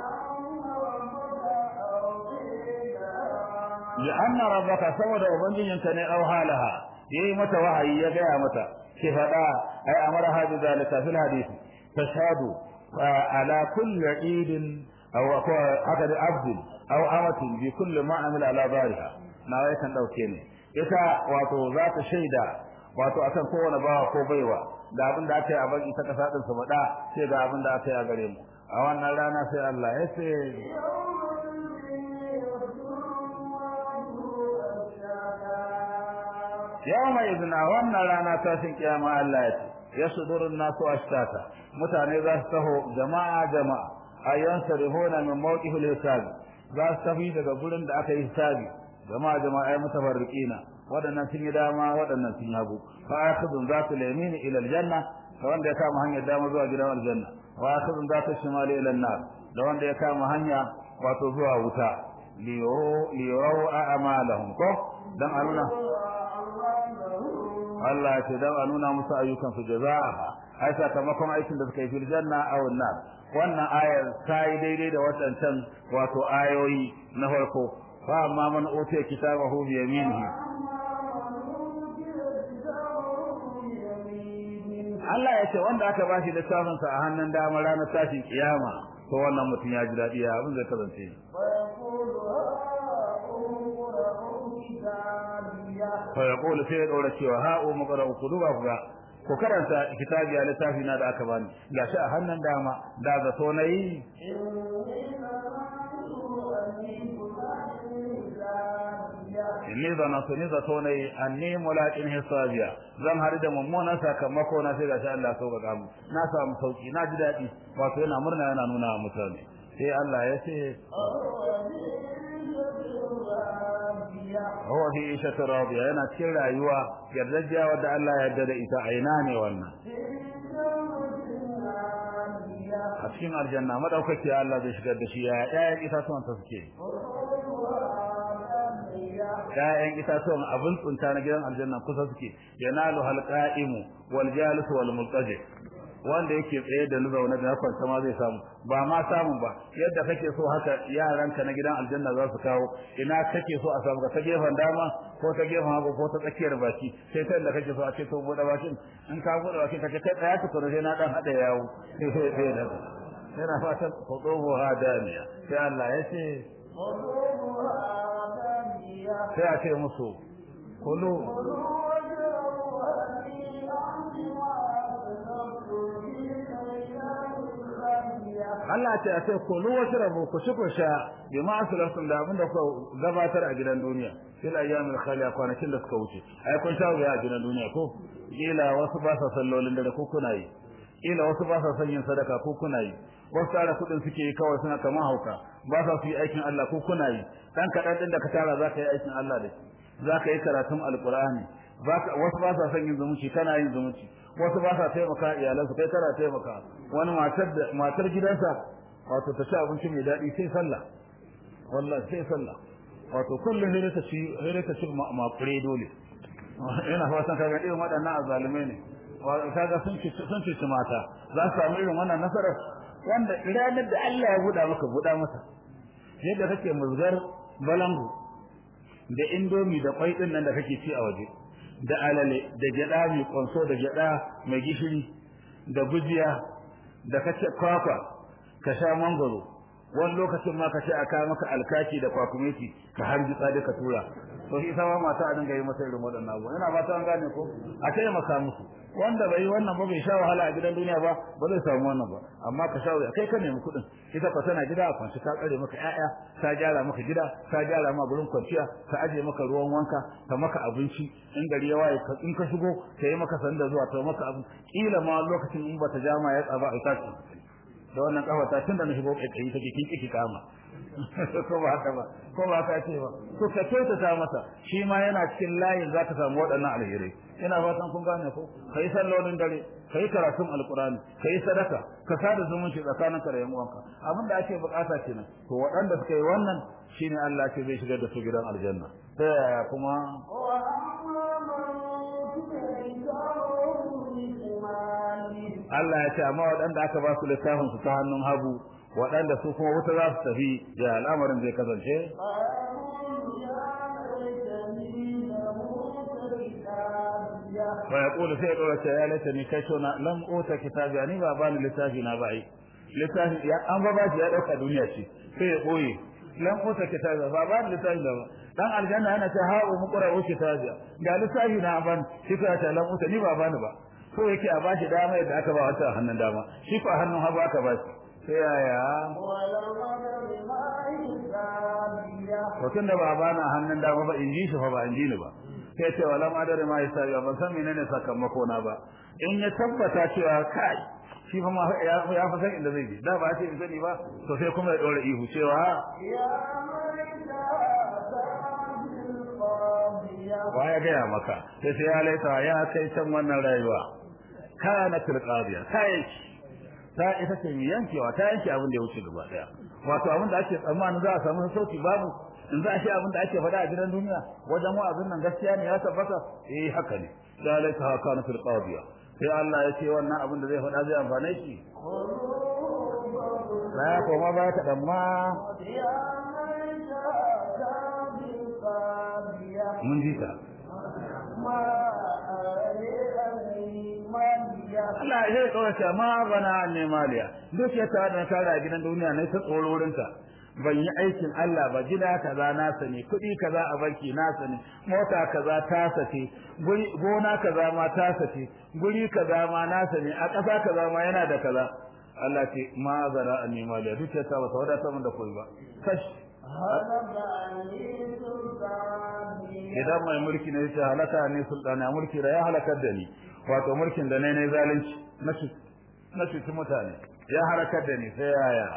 li anna rabbaka saboda ubangijinka ne au halaha yayi mata wahayi ya gaya mata ki fada ai amara hadu zalika fil hadisi tashhadu ala kulli idin aw haka da abdin aw amatin bi kulli ma amila ala bariha na wai kan dauke ne ita wato za ta shaida wato akan kowane bawa ko baiwa da abin da aka yi a baki ta kasa din su faɗa sai ga abin da aka yi a gare mu a wannan rana sai Allah ya ce yau mai izina wannan rana tashin kiyama Allah ya ce ya sudurun nasu ashtata mutane za su taho jama'a jama'a ayyan sarihuna min mawqifil hisabi za su tafi daga gurin da aka yi hisabi jama'a jama'a ay mutafarriqina wadannan sun yi dama wadannan sun hagu fa akhudun zatu yamin ila aljanna da wanda ya kama hanyar dama zuwa gidan aljanna wa akhudun zatu shimali ila an-nar da wanda ya kama hanya wato zuwa wuta liyuru a'malahum ko dan a nuna Allah ya ce dan a nuna musu ayyukan su jaza'a ai sakamakon aikin da suka yi fil janna aw nar wannan ayar ta yi daidai da waɗancan wato ayoyi na farko fa amma man utiya kitabahu bi yaminihi Allah ya ce wanda aka bashi littafin sa a hannun dama ranar tashin kiyama to wannan mutum ya ji daɗi ya abin zai kasance fa yaqulu sai ya dora cewa ha'u muqra'u ku duba ku ga ku karanta kitabi a littafi na da aka bani gashi a hannun dama da zato na yi inni zanatu ni zato na yi anni mulaqin hisabiya zan har da mummunan sakamako na sai gashi Allah so ga mu na samu sauki na ji daɗi wato yana murna yana nuna wa mutane sai Allah ya ce huwa fi ishati radiya yana cikin rayuwa yardajiya wadda Allah ya yarda da ita a ina ne wannan a cikin aljanna madaukaki Allah zai shigar da shi ya ƴaƴan itatuwan ta suke ƴaƴan itatuwan abin tsunta na gidan aljanna kusa suke yanalu halqa'imu wal jalis wal multaji wanda yake tsaye da zaune da kwanta ma zai samu ba ma samun ba yadda kake so haka yaranka na gidan aljanna za su kawo ina kake so a samu ka ta gefen dama ko ta gefen hagu ko ta tsakiyar baki sai ta da kake so a ce to bude bakin in ka bude bakin ka ce kai tsaya ka tsoro sai na dan hada yawo sai sai sai da yana fatan qudubu hadaniya sai Allah ya ce sai a ce musu kulu Allah ce a ce kulu wasu rabu ku ci ku sha bi ma asalafin da abinda ku gabatar a gidan duniya fil ayyamil khaliya kwanakin da suka wuce ai kun sha wuya a gidan duniya ko kila wasu ba sa sallolin da ko kuna yi kila wasu ba sa son yin sadaka ko kuna yi wasu tara kudin suke yi kawai suna kamar hauka ba sa su yi aikin Allah ko kuna yi dan kadan din da ka tara zaka yi aikin Allah da shi zaka yi karatun alqur'ani wasu ba sa son yin zumunci kana yin zumunci wasu ba sa taimaka iyalansu kai kana taimaka wani matar da matar gidansa wato ta ci abinci mai daɗi sai sallah wallahi sai sallah wato kullum ne ta ci ne ta ci makure dole ina fatan kaga irin waɗannan azalumai ne kaga sun ci sun ci mata za su samu irin wannan nasarar wanda ranar da Allah ya buɗa maka buɗa masa yadda kake muzgar balangu da indomi da kwai din nan da kake ci a waje da alale da gyada mai konso da gyada mai gishiri da gujiya da kace kwakwa ka sha mangoro wani lokacin ma ka ce a kawo maka alkaki da kwakumeti ka harji tsade ka tura to shi sama mata a dinga yi masa irin waɗannan abubuwa ina fata an gane ko a kai maka musu wanda bai yi wannan ba bai sha wahala a gidan duniya ba ba zai samu wannan ba amma ka sha wuya kai ka nemi kuɗin ita ka tana gida a kwanci ta tsare maka ƴaƴa ta gyara maka gida ta gyara ma gurin kwanciya ta aje maka ruwan wanka ta maka abinci in gari ya waye ka in ka shigo ta yi maka sanda zuwa ta maka abu kila ma lokacin in bata jama ya tsaba a tashi da wannan kafata tunda na shigo kai take kin kiki kama ko ba haka ba ko ba haka ce ba to ka kyautata masa shi ma yana cikin layin zaka samu waɗannan alherai ina fatan kun gane ko kai sallolin dare kai karatun alqur'ani kai sadaka ka sada zumunci tsakanin ka da yan uwanka abin da ake bukata kenan to waɗanda suka yi wannan shine Allah ce zai shigar da su gidan aljanna ta yaya kuma Allah ya ce amma waɗanda aka ba su littafin su ta hannun hagu waɗanda su kuma wuta za su tafi da al'amarin zai kasance fa yaqulu sai dora ce ya laita ni kai shona lam uta kitabi ani ba bani littafi na bai littafi ya an ba bashi ya dauka duniya ce sai ya boye lam uta kitabi ba bani littafi da dan aljanna yana ta ha'u muqra u kitabi ga littafi na ban shi ka ta lam uta ni ba bani ba ko yake a bashi dama yadda aka ba wata hannun dama shi ko hannun hagu aka bashi sai yaya to tunda ba bana hannun dama ba in ji shi fa ba in ji ni ba sai ce wala ma dare ma hisabi ban san menene sakamako na ba in ya tabbata cewa kai shi fa ma ya ya fa san inda zai je da ba ce in sani ba to sai kuma ya dora ihu cewa wa ya gaya maka sai sai ya laita ya kai can wannan rayuwa kana tilqadiya kai ta ita ce mai yankewa ta yanke abin da ya wuce gaba daya wato abin da ake tsammanin za a samu sauki babu in za a shi abin da ake faɗa a gidan duniya wajen wa'azin nan gaskiya ne ya tabbata eh haka ne ya laita haka na fil qadiya sai Allah ya ce wannan abin da zai faɗa zai amfane shi ya koma ba ta dan ma mun ji ta Allah ya zai kawai ce ma bana ne maliya duk ya ta da tara gidan duniya ne ta tsoro wurinta ban yi aikin Allah ba gida kaza na sani kuɗi kaza a banki na sani mota kaza ta sace gona kaza ma ta sace guri kaza ma na sani a ƙasa kaza ma yana da kaza Allah ce ma zara an nema da duk ta ba ta wadata mun da koyi ba kash idan mai mulki ne ya halaka ne sultani a mulki da ya halakar da ni wato mulkin da ne ne zalunci na shi na shi mutane ya halakar da ni sai yaya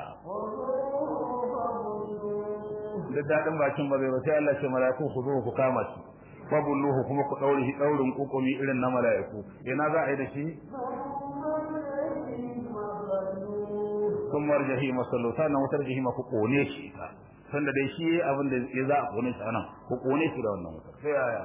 da dadin bakin ba zai ba sai Allah ce mala'iku ku zo ku kama shi fabulluhu kuma ku daure shi daurin kukumi irin na mala'iku ina za a yi da shi kun marjahi masallu sannan wutar jahima ku kone shi ta sanda dai shi abin da ya za a kone shi anan ku kone shi da wannan wutar sai yaya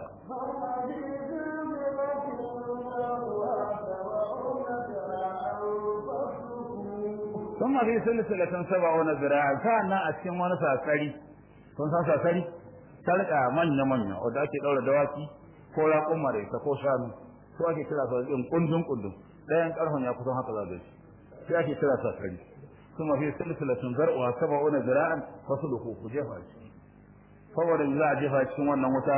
ثم في سلسلة سبعون ذراعا فأنا أتكلم وانا ساسري kun san sasari sarka manya manya wanda ake daura dawaki ko raƙuma da ita ko shanu ko ake kira su in kundin kundin dayan karfan ya kusan haka zaga shi sai ake kira sasari kuma fi silsilatun zar'uha sab'una zira'an fasluhu ku jefa shi saboda za a jefa cikin wannan wuta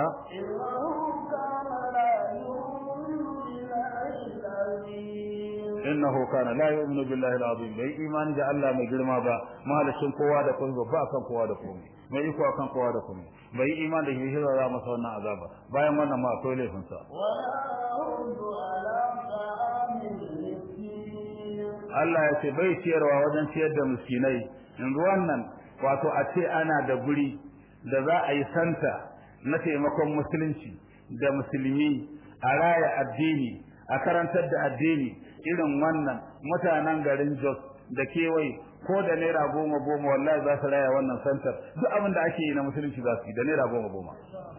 innahu kana la yu'minu billahi al-azim bai imani da Allah mai girma ba mahalicin kowa da komai ba kan kowa da komai mai iko kan kowa da komai bai imani da shi za masa wannan azaba bayan wannan ma akwai laifin sa Allah ya ce bai ciyarwa wajen ciyar da miskinai yanzu wannan wato a ce ana da guri da za a yi santa na taimakon musulunci da musulmi a raya addini a karantar da addini irin wannan mutanen garin Jos da kewaye ko da naira goma goma wallahi za su raya wannan santar duk abin da ake yi na musulunci za su yi da naira goma goma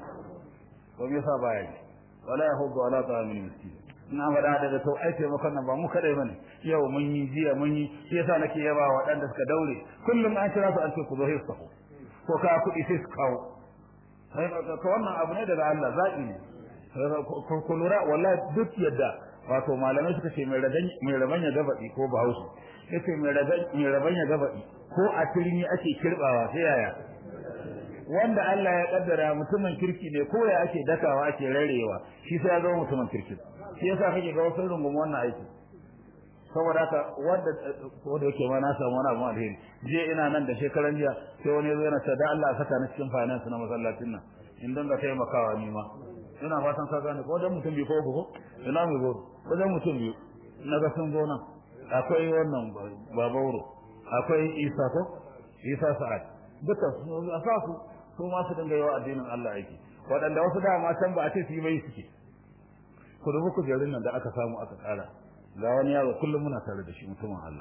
to me yasa baya yi wala yahudu wala ta'amul miskin ina faɗa daga to ai taimakon nan ba mu kadai bane yau mun yi jiya mun yi shi yasa nake yaba wa waɗanda suka daure kullum an kira su an ce ku zo hisu ko ka kuɗi sai su kawo ka wannan abu ne daga Allah zaɓi ne ku lura wallahi duk yadda wato malamai suka ce mai raban mai raban ya gabaɗi ko bahaushe yace mai raban mai raban ya gabaɗi ko a turmi ake kirbawa sai yaya wanda Allah ya kaddara mutumin kirki ne ko ya ake dakawa ake rarewa shi sai ya zama mutumin kirki shi yasa kake ga wasu rungum wannan aiki saboda haka wanda ko da yake ma na samu wani abu alheri je ina nan da shekaran jiya sai wani zo yana da Allah saka ni cikin finance na masallacin nan in dinga taimakawa ni ma ina fatan ka gane ko dan mutum biyu ko uku ko ina mai go ko dan mutum biyu na ga sun zo nan akwai wannan babauro akwai Isa ko Isa Sa'ad duka su a sa su su ma su dinga yawa addinin Allah aiki waɗanda wasu dama can ba a ce su yi bai suke ku dubi kujerun nan da aka samu aka tsara ga wani yaro kullum muna tare da shi mutumin Allah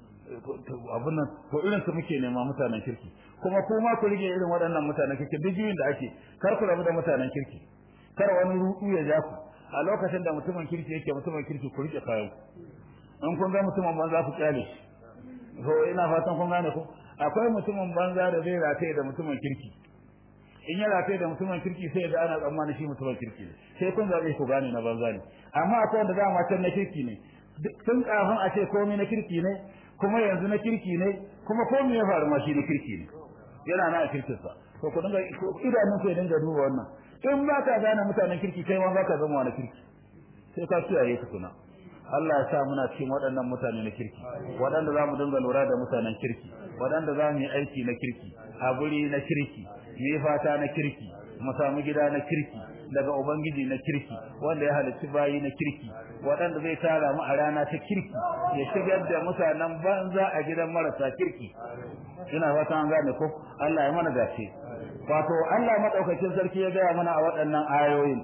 abun nan ko irin su muke nema mutanen kirki kuma ku ma ku rige irin waɗannan mutanen kirki duk juyin da ake kar ku rabu da mutanen kirki kar wani ruɗu ya ja ku a lokacin da mutumin kirki yake mutumin kirki ku rike kayan in kun ga mutumin banza ku kyale shi to ina fatan kun gane ku akwai mutumin banza da zai rataye da mutumin kirki in ya rataye da mutumin kirki sai ga ana tsammani shi mutumin kirki ne sai kun zabe ku gane na banza ne amma akwai wanda dama can na kirki ne tun kafin a ce komai na kirki ne kuma yanzu na kirki ne kuma komai ya faru ma shi na kirki ne yana na kirkin sa to ku dinga idanun ku ya dinga duba wannan in ba ka gane mutanen kirki kai ma ba ka zama wani kirki sai ka kiyaye tukuna Allah ya sa muna cikin waɗannan mutane na kirki waɗanda za mu dinga lura da mutanen kirki waɗanda za mu yi aiki na kirki a guri na kirki mu yi fata na kirki mu samu gida na kirki daga ubangiji na kirki wanda ya halicci bayi na kirki waɗanda zai tara mu a rana ta kirki ya shigar da mutanen banza a gidan marasa kirki ina fata an gane ko Allah ya mana dace wato Allah madaukakin sarki ya gaya mana a waɗannan ayoyin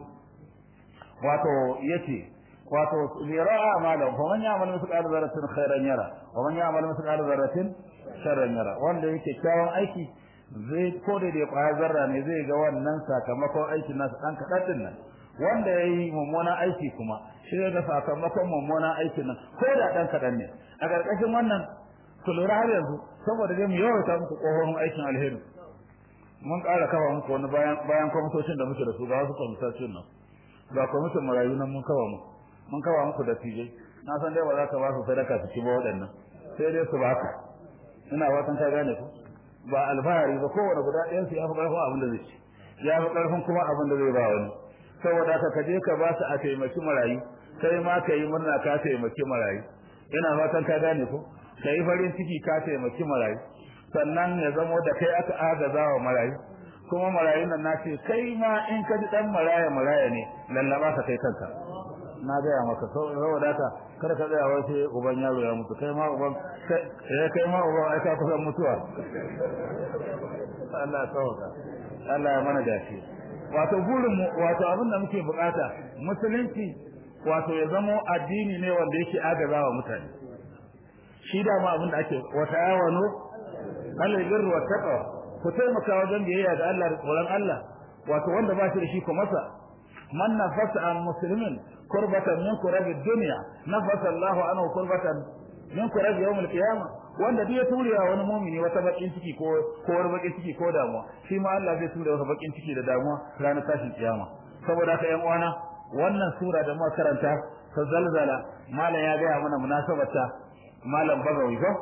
wato yace wato lira'a malam fa man ya'mal mithqala dharratin khairan yara wa man ya'mal mithqala dharratin sharran yara wanda yake kyawun aiki zai ko da dai kwaya zarra ne zai ga wannan sakamakon aikin nasu dan kadan din nan wanda yayi mummunan aiki kuma shi da sakamakon mummunan aikin nan ko da dan kadan ne a karkashin wannan ku lura har yanzu saboda dai mu yawaita muku kohon aikin alheri mun ƙara kafa muku wani bayan bayan kwamitocin da muke da su ga wasu kwamitocin nan ga kwamitin marayu nan mun kawo muku mun kawo muku da tijai na san dai ba za ka ba su sadaka su ci ba waɗannan sai dai su baka ina watan ka gane ku ba alfahari ba kowane guda ɗayan su ya fi ƙarfin abin da zai ci ya fi ƙarfin kuma abin da zai ba wani saboda ka kaje ka ba su a taimaki marayu kai ma ka yi murna ka taimaki marayu ina fatan ka gane ku ka yi farin ciki ka taimaki marayu sannan ya zamo da kai aka agaza wa marayu kuma marayun nan na ce kai ma in ka ji dan maraya maraya ne lallaba ka kai kanka na gaya maka saboda haka kada ka tsaya wai sai uban yaro ya mutu kai ma uban kai kai ma uban ai ka kusan mutuwa Allah sauka Allah ya mana dace wato burin mu wato abin da muke bukata musulunci wato ya zamo addini ne wanda yake agazawa mutane shi da ma abin da ake wata yawano alal birri wat taqwa ku taimaka wajen biyayya ga Allah da tsoron Allah wato wanda ba shi da shi ko masa man nafasa an muslimin kurbatan min kurabi dunya nafasa Allah anhu kurbatan min kurabi yawm al-qiyamah wanda duk ya ture wa wani mumini wata bakin ciki ko ko wani bakin ciki ko damuwa shi ma Allah zai ture wata bakin ciki da damuwa ranar tashin kiyama saboda haka yan uwana wannan sura da muka karanta ta zalzala malam ya gaya mana munasabarta malam bagawi ko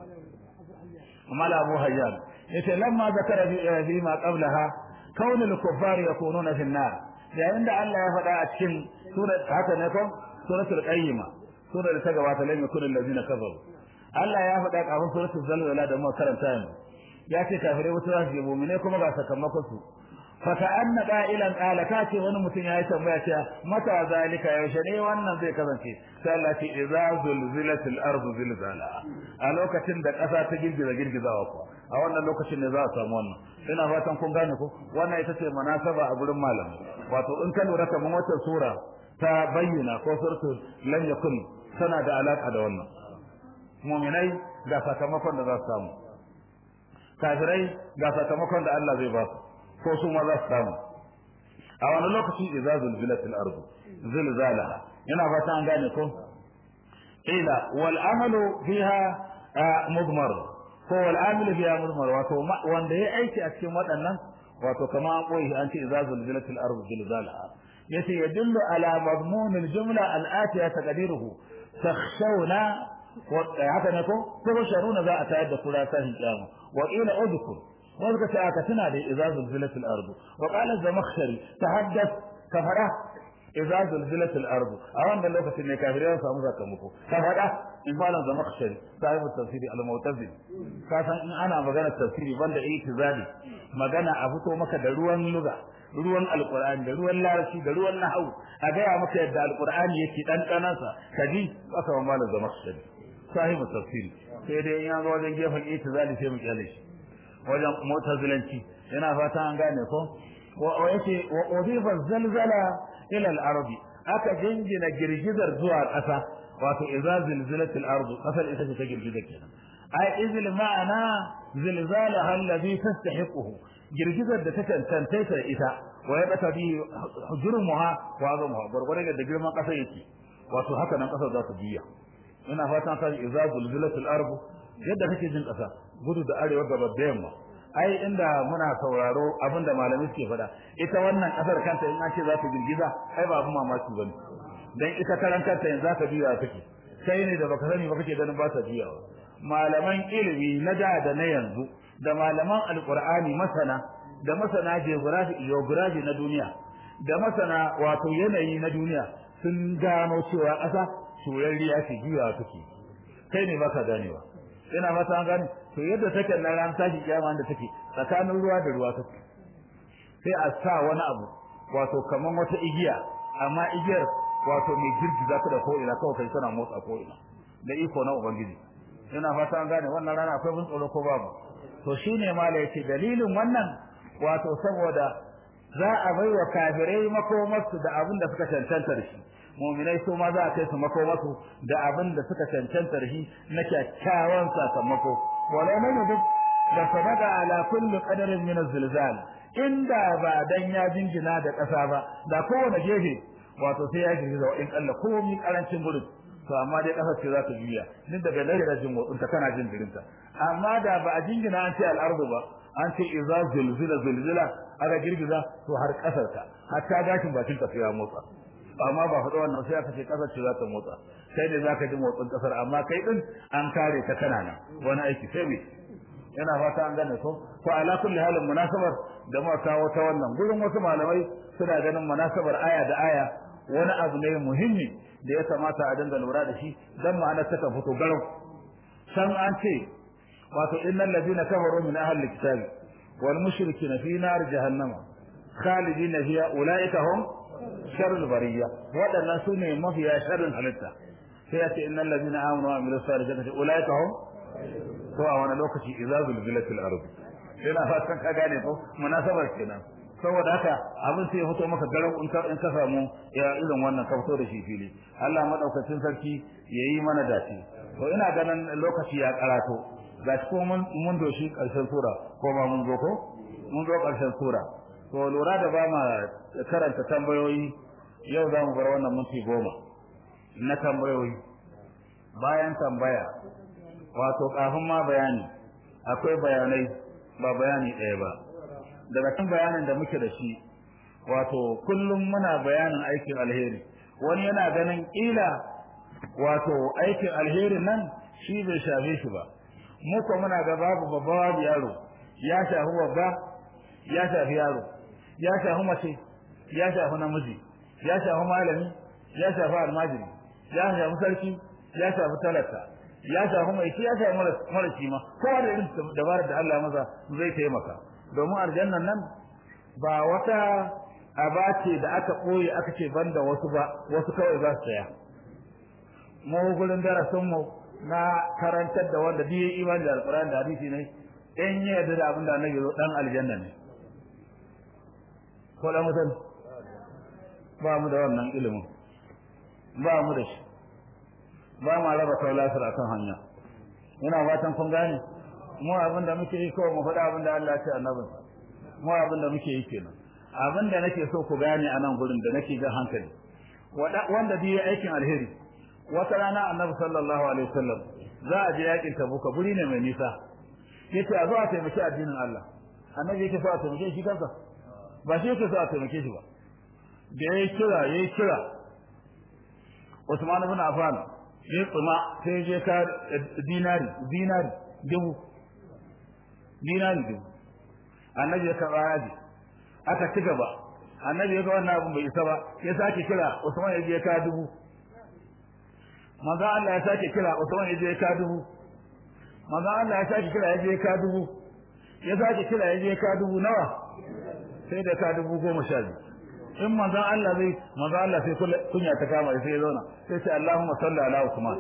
malam abu hayyan yace lamma zakara fi ma qablaha kaun al-kuffar yakununa fi an-nar yayin da Allah ya faɗa a cikin surat haka ne ko suratul qayyima surar da ta gabata lam yakun allazina kafaru Allah ya faɗa kafin suratul zalzala da muka karanta yanzu ya ce kafirai wata za su yi mu'mine kuma ga sakamakon su فكأن قائلا قال كاتي wani mutum ya yi tambaya cewa mata zalika yaushe ne wannan zai kasance sai Allah ce idza zulzilatil ardu zilzala a lokacin da ƙasa ta girgiza girgizawa ko a wannan lokacin ne za a samu wannan ina fatan kun gane ko wannan ita ce munasaba a gurin malam wato in ka lura kaman wata sura ta bayyana ko suratul lam yakun tana da alaka da wannan mu'minai ga sakamakon da za su samu kafirai ga sakamakon da Allah zai ba su ko su ma za su samu a wani lokaci idza zulzilatil ardu zilzalaha yana fata an gane ko ila wal amalu fiha mudmar ko wal amilu fiha mudmar wato wanda ya aiki a cikin waɗannan wato kama an koyi an ce idza zulzilatil ardu zilzalaha yace yadullu ala madmun al jumla al atiya taqdiruhu takhshawna haka ne ko ko sharuna za a tayar da kura sahin kiyama wa ila udkhul wanda ta aka tana da idza zulzilatil ardu wa qala zamakhshari tahaddath kafara idza zulzilatil ardu a wannan lokacin ne kafirai su samu sakamako kafara in falan zamakhshari sahibu tafsiri al-mu'tazili ka san in ana magana tafsiri banda itizali magana a fito maka da ruwan lugha ruwan alqur'ani da ruwan larabci da ruwan nahwu a gaya maka yadda alqur'ani yake dan kanansa kaji aka wa malam zamakhshari sahibu tafsiri sai dai in ya zo wajen gefen itizali sai mu kyale shi wajen mutazilanci yana fata an gane ko wa yake wa udifa zalzala ila al-ardi aka jingina girgizar zuwa ƙasa wato idza zilzilatil ardu kasar ita ce ta girgiza kenan ai izil ma'ana zilzalaha alladhi tastahiquhu girgizar da ta tantance ta ita wa ya bata bi hujurmuha wa azamuha gurgurda da girman ƙasa yake wato haka nan ƙasar za ta biya ina fatan ka idza zilzilatil ardu yadda kake jin ƙasa gudu da arewa gaba da yamma ai inda muna sauraro abinda malamai suke faɗa ita wannan ƙasar kanta in an ce za ta girgiza ai ba abin mamaki bane dan ita karan kanta yanzu za ta biya take kai ne da baka sani ba kake ganin ba ta biyawa malaman ilimi na da da na yanzu da malaman alqur'ani masana da masana geography geography na duniya da masana wato yanayi na duniya sun gano cewa ƙasa turariya ce biyawa take kai ne baka ganewa ina mata an gane to yadda take na ran tashi kiyama da take tsakanin ruwa da ruwa take sai a sa wani abu wato kaman wata igiya amma igiyar wato mai girgiza ta da ko ina kawai kai tana motsa ko ina da iko na ubangiji ina fata an gane wannan rana akwai bin tsoro ko babu to shine mala yace dalilin wannan wato saboda za a bai wa kafirai makomarsu da abin da suka cancanta da shi muminai su ma za a kai su makomarsu da abin da suka cancanta da shi na kyakkyawan sakamako wala mai duk da sadaka ala kulli qadarin min az-zilzal inda ba dan ya jingina da ƙasa ba da kowane gefe wato sai ya girgiza in kalla komai karancin gurin to amma dai ƙasar ce za ta juya duk daga nan da jin motsin ta kana jin girinta amma da ba a jingina an ce al'ardu ba an ce idza zulzila zulzila aka girgiza to har ƙasar ta hatta gashin bakin ta sai ya motsa amma ba faɗa wannan sai aka ce ƙasar ce za ta motsa sai ne zaka ji motsin ƙasar amma kai din an kare ta kana nan wani aiki sai me yana fata an gane ko ko ala kulli halin munasabar da muka kawo ta wannan gurin wasu malamai suna ganin munasabar aya da aya wani abu ne muhimmi da ya kamata a dinga lura da shi dan ma'ana ta ka fito garau san an ce wato innal ladina kafaru min ahli alkitab wal mushrikina fi nar jahannama khalidina fiha ulaika hum sharrul bariyya wadannan sune mafiya sharrin halitta sai ya ce innal ladina amanu wa amilus salihati ulaika hum to a wani lokaci idza zulzilatil ard ina fatan ka gane ko munasabar kenan saboda haka abin sai ya fito maka garin in ka in ka samu ya irin wannan ka fito da shi fili Allah madaukakin sarki yayi mana dace to ina ganin lokaci ya karato ga ko mun mun doshi karshen sura ko ba mun zo ko mun zo karshen sura to lura da ba ma karanta tambayoyi yau za mu bar wannan minti goma na tambayoyi bayan tambaya wato kafin ma bayani akwai bayanai ba bayani ɗaya ba daga cikin bayanin da muke da shi wato kullum muna bayanin aikin alheri wani yana ganin kila wato aikin alherin nan shi bai shafe shi ba mu ko muna ga babu babba babu yaro ya shafi babba ya shafi yaro ya shafi mace ya shafi namiji ya shafi malami ya shafi almajiri ya shafi sarki ya shafi talaka ya shafi mai shi ya shafi mara shi ma kowa da irin dabarar da Allah maza zai taimaka domin aljannan nan ba wata aba ce da aka ɓoye aka ce banda wasu ba wasu kawai za su saya mu gurin darasin mu na karantar da wanda biye imani da alƙur'ani da hadisi ne in ya yarda da abin da annabi zo dan aljanna ne ko da mutum ba mu da wannan ilimin ba mu da shi ba ma raba kaulasar akan hanya ina fatan kun gane mu abin da muke yi kawai mu faɗa abin da Allah ya ce annabinsa mu abin da muke yi kenan abin da nake so ku gane a nan gurin da nake jan hankali wanda biye aikin alheri wata rana annabi sallallahu alaihi wasallam za a je yakin tabuka guri ne mai nisa yace a zo a taimaki addinin Allah annabi yake so a taimake shi kansa ba shi yake so a taimake shi ba da yayi kira yayi kira Usman ibn Affan ya tsuma sai je ka dinari dinari dubu dinari dubu annabi ya karɓa yaji aka ci gaba annabi ya ga wannan abun bai isa ba ya sake kira Usman ya je ka dubu manzo Allah ya sake kira Usman ya je ka dubu manzo Allah ya sake kira ya je ka dubu ya sake kira ya je ka dubu nawa sai da ka dubu goma sha biyu in manzo Allah zai manzo Allah sai kunya ta kama sai ya zauna sai ce Allahumma salli ala Usman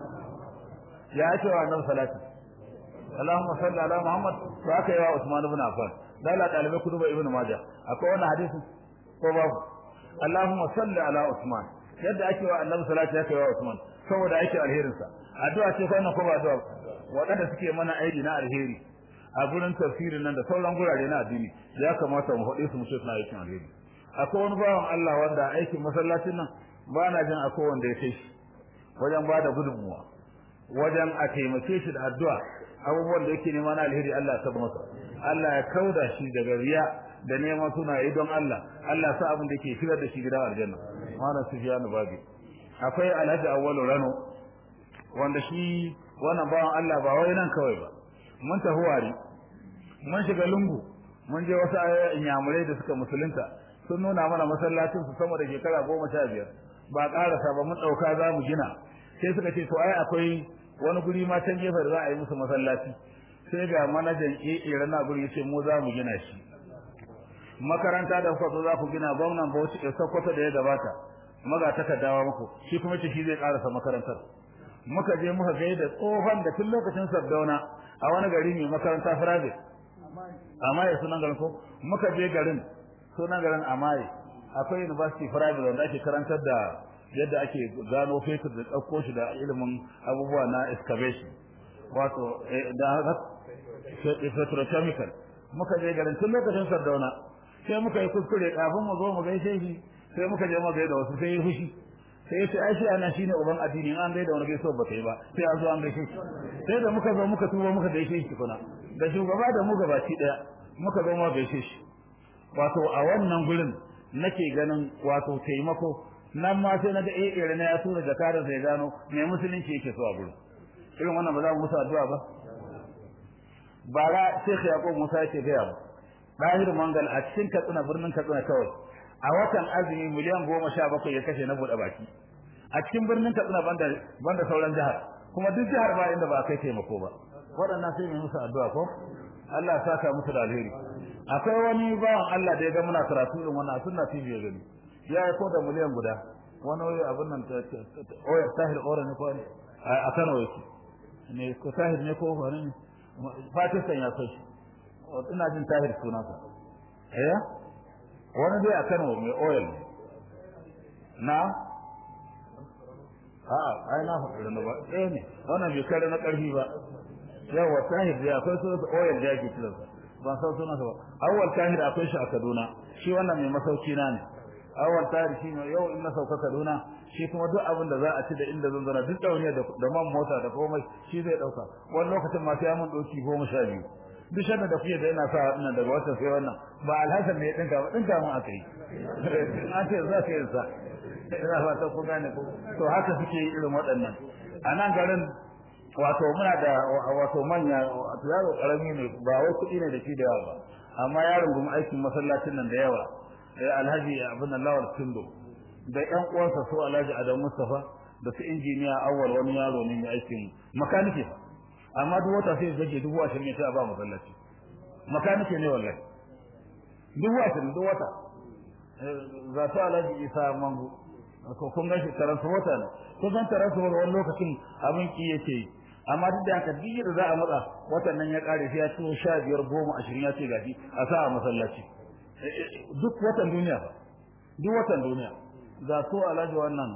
ya ce wa annabi salati Allahumma salli ala Muhammad to aka yi wa Usman ibn Affan dala dalibai kuduba ibn Majah akwai wannan hadisi ko babu Allahumma salli ala Usman yadda ake wa annabi salati aka yi wa Usman saboda ake alherin sa addu'a ce ko ko ba addu'a wadanda suke mana aiki na alheri a gurin tafsirin nan da sauran gurare na addini ya kamata mu faɗe su mu ce suna aikin alheri akwai wani bawan Allah wanda aikin masallacin nan ba na jin akwai wanda ya kai shi wajen ba da gudunmuwa wajen a taimake shi da addu'a abubuwan da yake nema na alheri Allah ya saba masa Allah ya kauda shi daga riya da neman suna yi don Allah Allah sa abin da yake shigar da shi gidan aljanna malam Sufyan Babi akwai Alhaji Awwalu Rano wanda shi wannan bawan Allah ba wai nan kawai ba mun tafi wari mun shiga lungu mun je wasu inyamurai da suka musulunta sun nuna mana masallacin su sama da shekara goma sha biyar ba ƙarasa ba mun ɗauka za mu gina sai suka ce to ai akwai wani guri ma can gefe da za a yi musu masallaci sai ga manajan AA rana guri yace mu za mu gina shi makaranta da kuka zo za ku gina gwamnan Bauchi da Sokoto da ya gabata maga takardawa muku shi kuma ce shi zai karasa makarantar muka je muka ga da tsohon da tun lokacin Sardauna a wani gari mai makaranta private amma ya sunan garin ko muka je garin sunan garin Amaye akwai university private wanda ake karantar da yadda ake gano fetur da ɗauko shi da ilimin abubuwa na excavation wato da petrochemical muka je garin tun lokacin sardauna sai muka yi kuskure kafin mu zo mu gaishe shi sai muka je mu gaida wasu sai ya fushi sai yace ai shi ana shine uban addini an gaida wani gaisuwa ba kai ba sai an zo an gaishe shi sai da muka zo muka tuba muka gaishe shi kuna da shugaba da mu gabaci daya muka zo mu gaishe shi wato a wannan gurin nake ganin wato taimako nan ma sai naga eh irin ya tura jakarar sai gano me musulunci yake so a gurin irin wannan ba za mu musu addu'a ba bara Sheikh Yaqub Musa yake ga mu Bahir Mangal a cikin Katsina birnin Katsina kawai a watan azumi miliyan goma sha bakwai ya kashe na buɗe baki a cikin birnin Katsina banda banda sauran jihar kuma duk jihar ba inda ba kai taimako ba waɗannan sai mu musu addu'a ko Allah ya saka musu da alheri akwai wani bawan Allah da ya ga muna karatu irin wannan sunna TV ya gani ya yi ko da miliyan guda wani wani abin nan oyar tahir ora ne ko a Kano yake ne ko tahir ne ko wani ne Pakistan ya kai ina jin tahir sunansa eh wani dai a Kano mai oil na a'a ai na faɗi da ba eh ne wannan bai kare na ƙarfi ba yawa tahir dai akwai sunansa oil da yake kiransa ban san sunansa ba awwal tahir akwai shi a Kaduna shi wannan mai masauki na ne awwal tahir shi ne yau in na sauka Kaduna shi kuma duk abin da za a ci da inda zan zana duk dauniya da man mota da komai shi zai dauka wani lokacin ma sai mun doki goma sha biyu duk shanda da kuke da ina sa wannan daga wata sai wannan ba alhasan ne ya dinka ba dinka mun aka yi an ce za ka yi sa ina fata ku gane ko to haka suke yi irin waɗannan a nan garin wato muna da wato manya wato yaro karami ne ba wai kuɗi ne da shi da yawa ba amma yaron gumi aikin masallacin nan da yawa alhaji abin nan lawal tindo da ƴan uwansa su alhaji adam mustafa da su injiniya awwal wani yaro ne mai aikin makanike amma duk wata sai zage dubu ashirin ne sai a ba masallaci makanike ne wallahi dubu ashirin duk wata za su alhaji isa mangu ko kun ga shi taransu wata ne kun san taransu wani lokacin abin ki yake yi amma duk da haka duk da za a matsa watan nan ya kare sai ya ciwo sha biyar goma ashirin ya ce gashi a sa a masallaci duk watan duniya ba duk watan duniya ga su alhaji wannan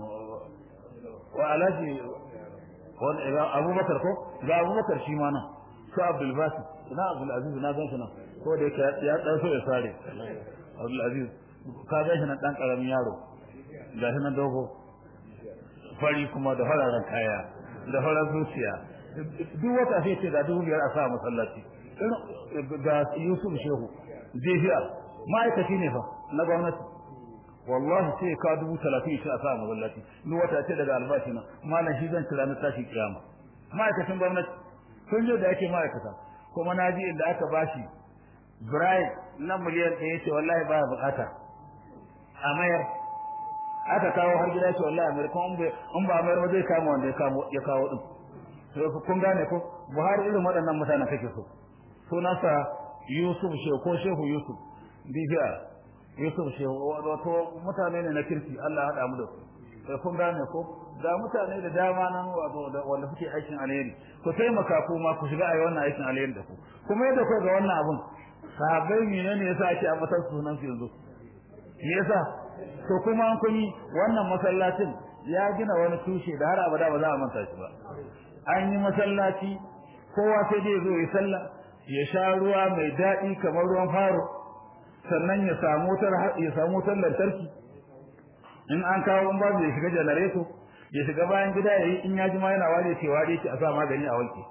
wa alhaji wani abubakar ko ga abubakar shi ma nan su abdul basit ina abdul aziz na gan shi nan ko da yake ya dan so ya sare abdul aziz ka gan shi nan dan karamin yaro ga shi nan dogo fari kuma da fararen kaya da farar zuciya duk wata sai ce ga dubu biyar a sa masallaci ga yusuf shehu jefiya ma'aikaci ne fa na gwamnati wallahi sai ka dubu talatin shi a sa masallaci ni wata ce daga albashi na malam shi zan kira na tashi kiyama ma'aikacin gwamnati kun je da yake ma'aikata kuma na ji inda aka bashi bribe na miliyan ɗaya ce wallahi baya bukata a mayar aka kawo har gida ce wallahi mayar kuma in ba mayar ba zai kama wanda ya kawo ya kawo din to kun gane ko Buhari irin waɗannan mutanen kake so sunansa Yusuf Shehu ko Shehu Yusuf bibiya Yusuf Shehu wato mutane ne na kirki Allah ya haɗa mu da su sai kun gane ko ga mutane da dama nan wato wanda suke aikin alheri ku taimaka ku ma ku shiga a wannan aikin alheri da ku kuma yadda ku ga wannan abun sahabbai menene yasa ake ambatar sunan su yanzu yasa to kuma an kun yi wannan masallacin ya gina wani tushe da har abada ba za a manta shi ba an yi masallaci kowa sai dai zo ya sallah ya sha ruwa mai daɗi kamar ruwan faro sannan ya samu wutar ya samu wutar lantarki in an kawo in babu ya shiga janareto ya shiga bayan gida yayi in ya ji ma yana ware ce ware shi a sa magani a wanke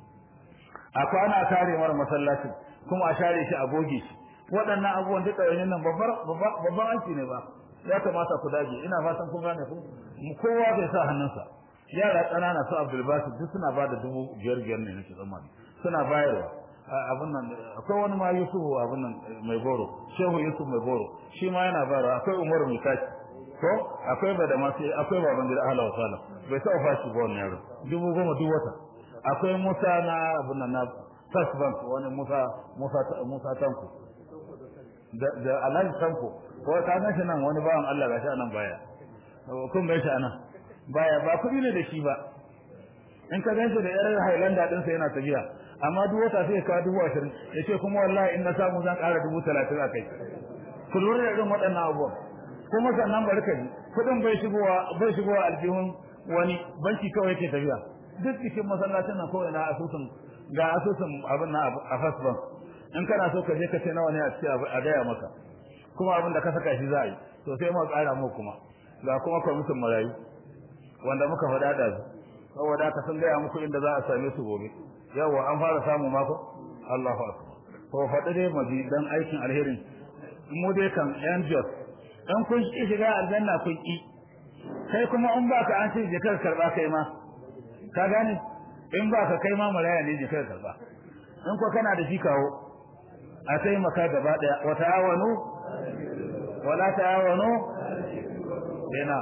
a kwana tare mara masallacin kuma a share shi a goge shi waɗannan abubuwan duka yanzu nan babban aiki ne ba ya kamata ku dage ina fatan kun gane ku kowa bai sa hannunsa yara ƙanana su Abdul Basit duk suna ba da dubu biyar biyar ne nake tsammani suna bayarwa abin nan akwai wani ma Yusuf abin nan mai goro Shehu Yusuf mai goro shi ma yana bayarwa akwai Umaru mai kaki ko akwai bada masu akwai baban gida ahla wa sala bai taɓa fashi ba wannan yaro dubu goma duk wata akwai Musa na abin nan na First Bank wani Musa Musa Musa Tanko da da Alhaji Tanko ko ka ga shi nan wani bawan Allah gashi anan baya kun ga shi anan baya ba kuɗi ne da shi ba in ka ganshi da yaran Highlander din sa yana tafiya amma duk wata sai ka dubu ashirin yace kuma wallahi in na samu zan ƙara dubu talatin a kai ku lura da irin waɗannan abubuwan kuma sannan bari ka ji kuɗin bai shigowa bai shigowa aljihun wani banki kawai yake tafiya duk cikin masallacin nan kawai na asusun ga asusun abin na a first bank in kana so ka je ka ce nawa ne a ce a gaya maka kuma abin da ka saka shi za a yi to sai mu ƙara mu kuma ga kuma kwamitin marayu wanda muka faɗa da su saboda haka sun gaya muku inda za a same su gobe yawa an fara samu mako Allahu akbar to faɗi dai maji dan aikin alherin mu dai kan yan jos dan kun ki shiga aljanna kun ki kai kuma in ba ka an ce je kar karba kai ma ka gane in ba ka kai ma maraya ne je kar karba in ko kana da shi kawo a sai maka gaba daya wa ta'awanu wala ta'awanu bina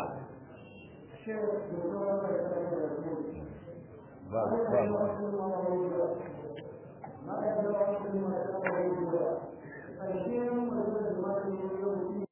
ba ba